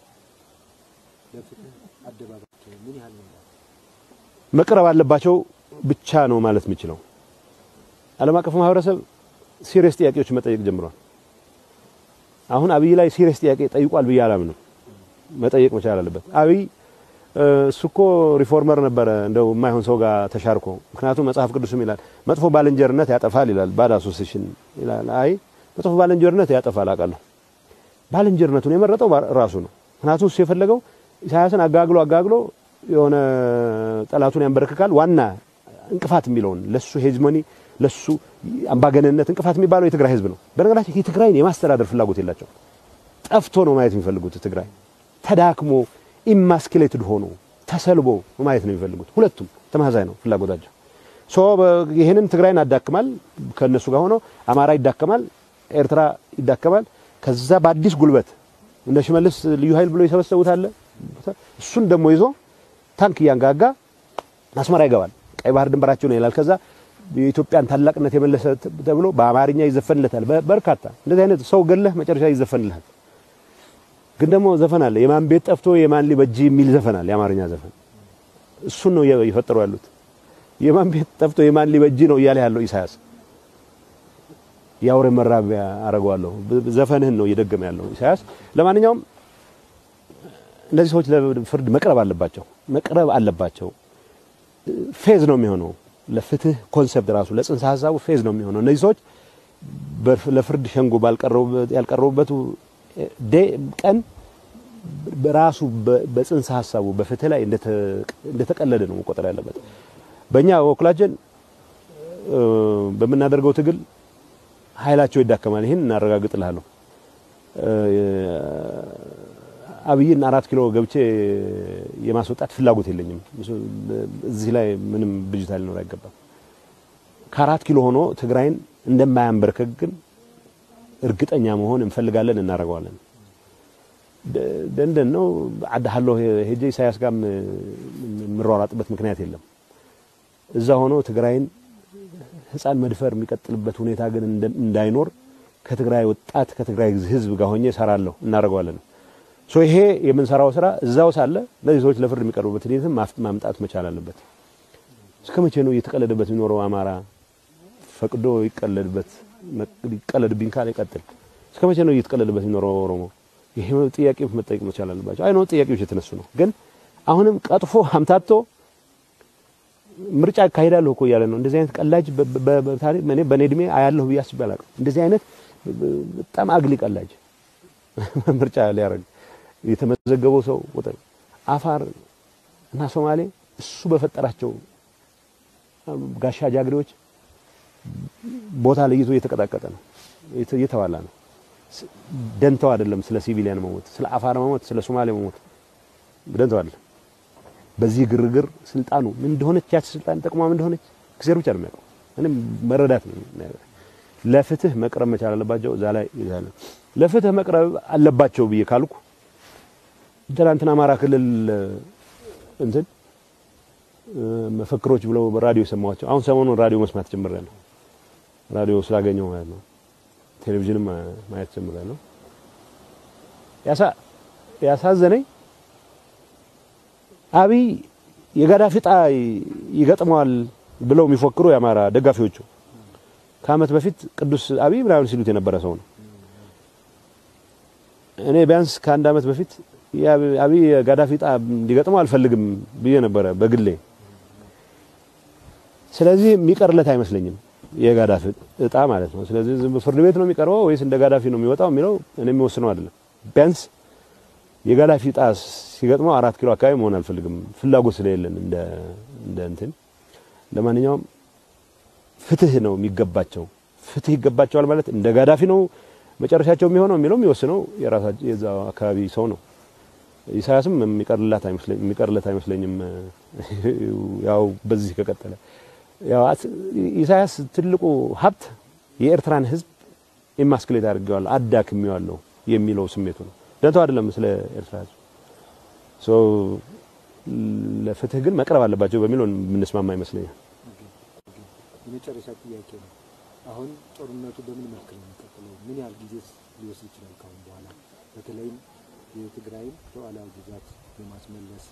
ለፍትህ አደባባቸው ምን ያህል ነው? መቅረብ አለባቸው ብቻ ነው ማለት የምችለው። ዓለም አቀፍ ማህበረሰብ ሲሪየስ ጥያቄዎች መጠየቅ ጀምሯል። አሁን አብይ ላይ ሲሪየስ ጥያቄ ጠይቋል ብዬ አላምንም። መጠየቅ መቻል አለበት። አብይ እሱ እኮ ሪፎርመር ነበረ እንደው የማይሆን ሰው ጋር ተሻርኮ። ምክንያቱም መጽሐፍ ቅዱስም ይላል መጥፎ ባልንጀርነት ያጠፋል ይላል፣ ባድ አሶሴሽን ይላል። አይ መጥፎ ባልንጀርነት ያጠፋል አውቃለሁ። ባልንጀርነቱን የመረጠው ራሱ ነው። ምክንያቱም እሱ የፈለገው ኢሳያስን አጋግሎ አጋግሎ የሆነ ጠላቱን ያንበረክካል። ዋና እንቅፋት የሚለውን ለሱ ሄጅሞኒ ለሱ አምባገነንነት እንቅፋት የሚባለው የትግራይ ህዝብ ነው። በነገራችን የትግራይን የማስተዳደር ፍላጎት የላቸው። ጠፍቶ ነው ማየት የሚፈልጉት። ትግራይ ተዳክሞ ኢማስኪሌትድ ሆኖ ተሰልቦ ማየት ነው የሚፈልጉት። ሁለቱም ተመሳሳይ ነው ፍላጎታቸው። ሶ ይህንን ትግራይን አዳክማል፣ ከነሱ ጋር ሆኖ አማራ ይዳከማል፣ ኤርትራ ይዳከማል። ከዛ በአዲስ ጉልበት እንደ ሽመልስ ልዩ ኃይል ብሎ ይሰበሰቡታል። እሱን ደግሞ ይዞ ታንክ እያንጋጋ አስመራ ይገባል። ቀይ ባህር ድንበራቸው ነው ይላል። ከዛ የኢትዮጵያን ታላቅነት የመለሰ ተብሎ በአማርኛ ይዘፈንለታል። በርካታ እንደዚህ አይነት ሰው ገለህ መጨረሻ ይዘፈንልሃል። ግን ደግሞ ዘፈን አለ። የማን ቤት ጠፍቶ የማን ሊበጅ የሚል ዘፈን አለ፣ የአማርኛ ዘፈን። እሱን ነው እየፈጠሩ ያሉት። የማን ቤት ጠፍቶ የማን ሊበጅ ነው እያለ ያለው ኢሳያስ። የአውሬ መራቢያ አረገዋለሁ ዘፈንህን ነው እየደገመ ያለው ኢሳያስ። ለማንኛውም እነዚህ ሰዎች ለፍርድ መቅረብ አለባቸው፣ መቅረብ አለባቸው። ፌዝ ነው የሚሆነው ለፍትህ ኮንሰፕት ራሱ ለጽንሰ ሀሳቡ ፌዝ ነው የሚሆነው። እነዚህ ሰዎች ለፍርድ ሸንጎ ያልቀረቡበት ቀን በራሱ በጽንሰ ሀሳቡ በፍትህ ላይ እንደተቀለደ ነው መቆጠር ያለበት። በእኛ በበኩላችን በምናደርገው ትግል ኃይላቸው ይዳከማል። ይህን እናረጋግጥልሃለሁ። አብይን አራት ኪሎ ገብቼ የማስወጣት ፍላጎት የለኝም። እዚህ ላይ ምንም ብጅታ ሊኖር አይገባም። ከአራት ኪሎ ሆኖ ትግራይን እንደማያንበረከክ ግን እርግጠኛ መሆን እንፈልጋለን፣ እናደርገዋለን። ደንደን ነው አዳሃለሁ ሄጄ ኢሳያስ ጋር የምሯሯጥበት ምክንያት የለም። እዛ ሆኖ ትግራይን ሕፃን መድፈር የሚቀጥልበት ሁኔታ ግን እንዳይኖር ከትግራይ ወጣት ከትግራይ ሕዝብ ጋር ሆኜ እሰራለሁ፣ እናደርገዋለን። ሶ ይሄ የምንሰራው ስራ እዛው ሳለ እነዚህ ሰዎች ለፍርድ የሚቀርቡበት ሂደትም ማምጣት መቻል አለበት። እስከ መቼ ነው እየተቀለደበት የሚኖረው? አማራ ፈቅዶ ይቀለድበት ይቀለድብኝ ካለ ይቀጥል። እስከ መቼ ነው እየተቀለደበት የሚኖረው ኦሮሞ? ይሄ ጥያቄ መጠየቅ መቻል አለባቸው። አይ ነው ጥያቄዎች የተነሱ ነው። ግን አሁንም ቀጥፎ አምታቶ ምርጫ አካሄዳለሁ እኮ እያለ ነው። እንደዚህ አይነት ቀላጅ በታሪክ እኔ በእኔ እድሜ አያለሁ ብዬ አስቤ አላውቅም። እንደዚህ አይነት በጣም አግሊ ቀላጅ ምርጫ ሊያደርግ የተመዘገበው ሰው ቁጥር አፋር እና ሶማሌ እሱ በፈጠራቸው ጋሻ ጃግሬዎች ቦታ ለይቶ እየተቀጣቀጠ ነው፣ እየተዋላ ነው። ደንተው አይደለም ስለ ሲቪሊያን መሞት፣ ስለ አፋር መሞት፣ ስለ ሶማሌ መሞት ደንተው አይደለም። በዚህ ግርግር ስልጣኑ ምን እንደሆነች ያቺ ስልጣን ጠቅሟ ምን እንደሆነች እግዚአብሔር ብቻ ነው የሚያውቀው። እኔም መረዳት ነው ለፍትህ መቅረብ መቻል አለባቸው። እዛ ላይ ይዛለ ለፍትህ መቅረብ አለባቸው ብዬ ካልኩ ትናንትና አማራ ክልል እንትን መፈክሮች ብለው በራዲዮ የሰማኋቸው አሁን ሰሞኑን ራዲዮ መስማት ጀምሬያለሁ። ራዲዮ ስላገኘው ማለት ነው። ቴሌቪዥንም ማየት ጀምሬያለሁ። ያሳ ያሳዘነኝ አብይ የጋዳፊ ዕጣ ይገጥመዋል ብለው የሚፎክሩ የአማራ ደጋፊዎቹ ከዓመት በፊት ቅዱስ አብይ ምናምን ሲሉት የነበረ ሰው ነው። እኔ ቢያንስ ከአንድ ዓመት በፊት አብይ የጋዳፊ ዕጣ እንዲገጥመው አልፈልግም ብዬ ነበረ በግሌ። ስለዚህ የሚቀርለት አይመስለኝም የጋዳፊ ዕጣ ማለት ነው። ስለዚህ ፍርድ ቤት ነው የሚቀርበው ወይስ እንደ ጋዳፊ ነው የሚወጣው የሚለው እኔ የሚወስነው አይደለም። ቢያንስ የጋዳፊ ዕጣ ሲገጥመው አራት ኪሎ አካባቢ መሆን አልፈልግም፣ ፍላጎት ስለሌለን እንደ እንደ እንትን ለማንኛውም ፍትህ ነው የሚገባቸው። ፍትህ ይገባቸዋል ማለት እንደ ጋዳፊ ነው መጨረሻቸው የሚሆነው የሚለው የሚወስነው የራሳቸው የዛው አካባቢ ሰው ነው። ኢሳያስም የሚቀርላት አይመስለኝም የሚቀርለት አይመስለኝም። ያው በዚህ ከቀጠለ ያው ኢሳያስ ትልቁ ሀብት የኤርትራን ሕዝብ ኢማስክሌት አድርጌዋለሁ አዳክሜዋለሁ የሚለው ስሜቱ ነው። ደንተው አይደለም ስለ ኤርትራ ሕዝብ ሶ ለፍትህ ግን መቅረብ አለባቸው በሚለው የምንስማማ ይመስለኛል። የመጨረሻ ጥያቄ ነው። አሁን ጦርነቱ በምን መልክ ነው የሚቀጥለው? ምን ያህል ጊዜ ሊወስድ ይችላል? ካሁን በኋላ በተለይም የትግራይን ሉዓላዊ ግዛት የማስመለስ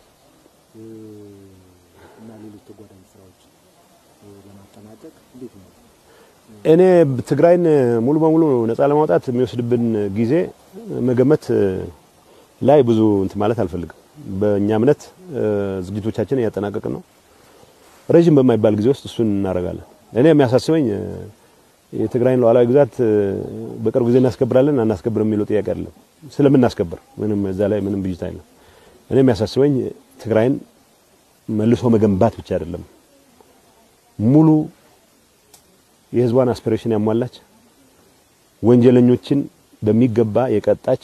እና ሌሎች ተጓዳኝ ስራዎች ለማጠናቀቅ እንዴት ነው? እኔ ትግራይን ሙሉ በሙሉ ነፃ ለማውጣት የሚወስድብን ጊዜ መገመት ላይ ብዙ እንትን ማለት አልፈልግም። በእኛ እምነት ዝግጅቶቻችን እያጠናቀቅን ነው። ረዥም በማይባል ጊዜ ውስጥ እሱን እናደርጋለን። እኔ የሚያሳስበኝ የትግራይን ሉዓላዊ ግዛት በቅርብ ጊዜ እናስከብራለን አናስከብርም የሚለው ጥያቄ አይደለም። ስለምናስከብር ምንም እዛ ላይ ምንም ብዥታ የለም። እኔ የሚያሳስበኝ ትግራይን መልሶ መገንባት ብቻ አይደለም፣ ሙሉ የህዝቧን አስፒሬሽን ያሟላች፣ ወንጀለኞችን በሚገባ የቀጣች፣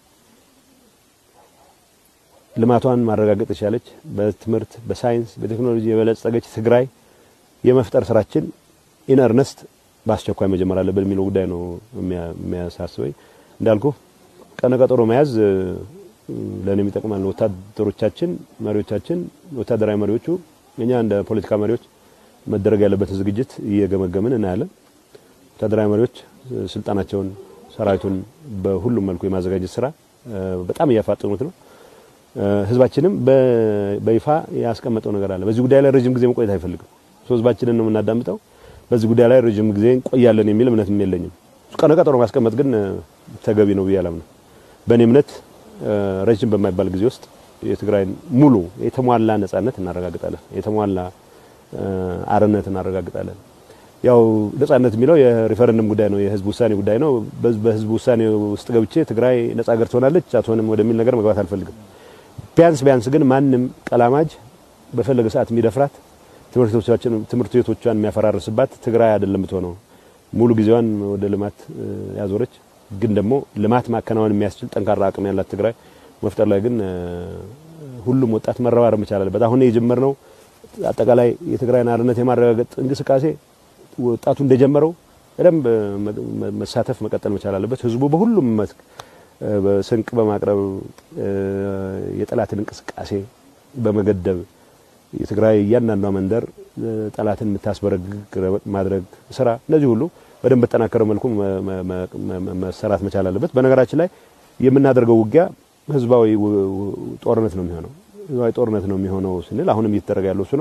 ልማቷን ማረጋገጥ የቻለች፣ በትምህርት በሳይንስ በቴክኖሎጂ የበለጸገች ትግራይ የመፍጠር ስራችን ኢን እርነስት በአስቸኳይ መጀመር አለብን የሚለው ጉዳይ ነው የሚያሳስበኝ። እንዳልኩ ቀነ ቀጠሮ መያዝ ለእኔም ይጠቅማል። ወታደሮቻችን፣ መሪዎቻችን፣ ወታደራዊ መሪዎቹ እኛ እንደ ፖለቲካ መሪዎች መደረግ ያለበትን ዝግጅት እየገመገምን እናያለን። ወታደራዊ መሪዎች ስልጣናቸውን፣ ሰራዊቱን በሁሉም መልኩ የማዘጋጀት ስራ በጣም እያፋጠኑት ነው። ህዝባችንም በይፋ ያስቀመጠው ነገር አለ። በዚህ ጉዳይ ላይ ረጅም ጊዜ መቆየት አይፈልግም። ህዝባችንን ነው የምናዳምጠው። በዚህ ጉዳይ ላይ ረጅም ጊዜ እንቆያለን የሚል እምነትም የለኝም። ቀነ ቀጠሮ ማስቀመጥ ግን ተገቢ ነው ብዬ አላምንም። በእኔ እምነት ረጅም በማይባል ጊዜ ውስጥ የትግራይን ሙሉ የተሟላ ነጻነት እናረጋግጣለን። የተሟላ አርነት እናረጋግጣለን። ያው ነጻነት የሚለው የሪፈረንደም ጉዳይ ነው፣ የህዝብ ውሳኔ ጉዳይ ነው። በህዝብ ውሳኔ ውስጥ ገብቼ ትግራይ ነጻ ሀገር ትሆናለች አትሆንም ወደሚል ነገር መግባት አልፈልግም። ቢያንስ ቢያንስ ግን ማንም ቀላማጅ በፈለገ ሰዓት የሚደፍራት ትምህርት ቤቶቿን የሚያፈራርስባት ትግራይ አይደለም ብትሆነው ሙሉ ጊዜዋን ወደ ልማት ያዞረች ግን ደግሞ ልማት ማከናወን የሚያስችል ጠንካራ አቅም ያላት ትግራይ መፍጠር ላይ ግን ሁሉም ወጣት መረባረብ መቻል አለበት። አሁን የጀመርነው አጠቃላይ የትግራይን አርነት የማረጋገጥ እንቅስቃሴ ወጣቱ እንደጀመረው በደንብ መሳተፍ መቀጠል መቻል አለበት። ህዝቡ በሁሉም መስክ ስንቅ በማቅረብ የጠላትን እንቅስቃሴ በመገደብ የትግራይ እያንዳንዷ መንደር ጠላትን የምታስበረግግ ማድረግ ስራ እነዚህ ሁሉ በደንብ በተጠናከረ መልኩ መሰራት መቻል አለበት። በነገራችን ላይ የምናደርገው ውጊያ ህዝባዊ ጦርነት ነው የሚሆነው። ህዝባዊ ጦርነት ነው የሚሆነው ስንል አሁንም እየተደረገ ያለው እሱ ነው።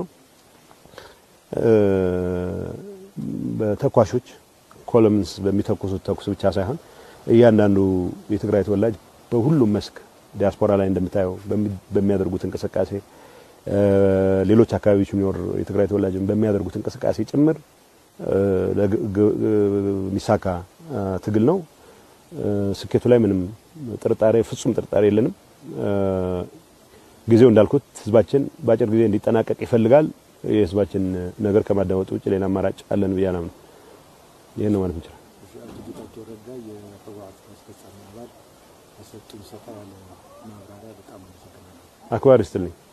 በተኳሾች ኮለምንስ በሚተኩሱት ተኩስ ብቻ ሳይሆን እያንዳንዱ የትግራይ ተወላጅ በሁሉም መስክ ዲያስፖራ ላይ እንደምታየው በሚያደርጉት እንቅስቃሴ ሌሎች አካባቢዎች የሚኖር የትግራይ ተወላጅ በሚያደርጉት እንቅስቃሴ ጭምር የሚሳካ ትግል ነው። ስኬቱ ላይ ምንም ጥርጣሬ ፍጹም ጥርጣሬ የለንም። ጊዜው እንዳልኩት ህዝባችን በአጭር ጊዜ እንዲጠናቀቅ ይፈልጋል። የህዝባችን ነገር ከማዳመጥ ውጭ ሌላ አማራጭ አለን ብዬ አላምንም። ይህን ነው ማለት እንችላል። አቶ ጌታቸው ረዳ የህወሓት አስፈጻሚ አባል የሰጡን ሰፋ ያለ ማብራሪያ በጣም አመሰግናለሁ። አክባሪ ስትልኝ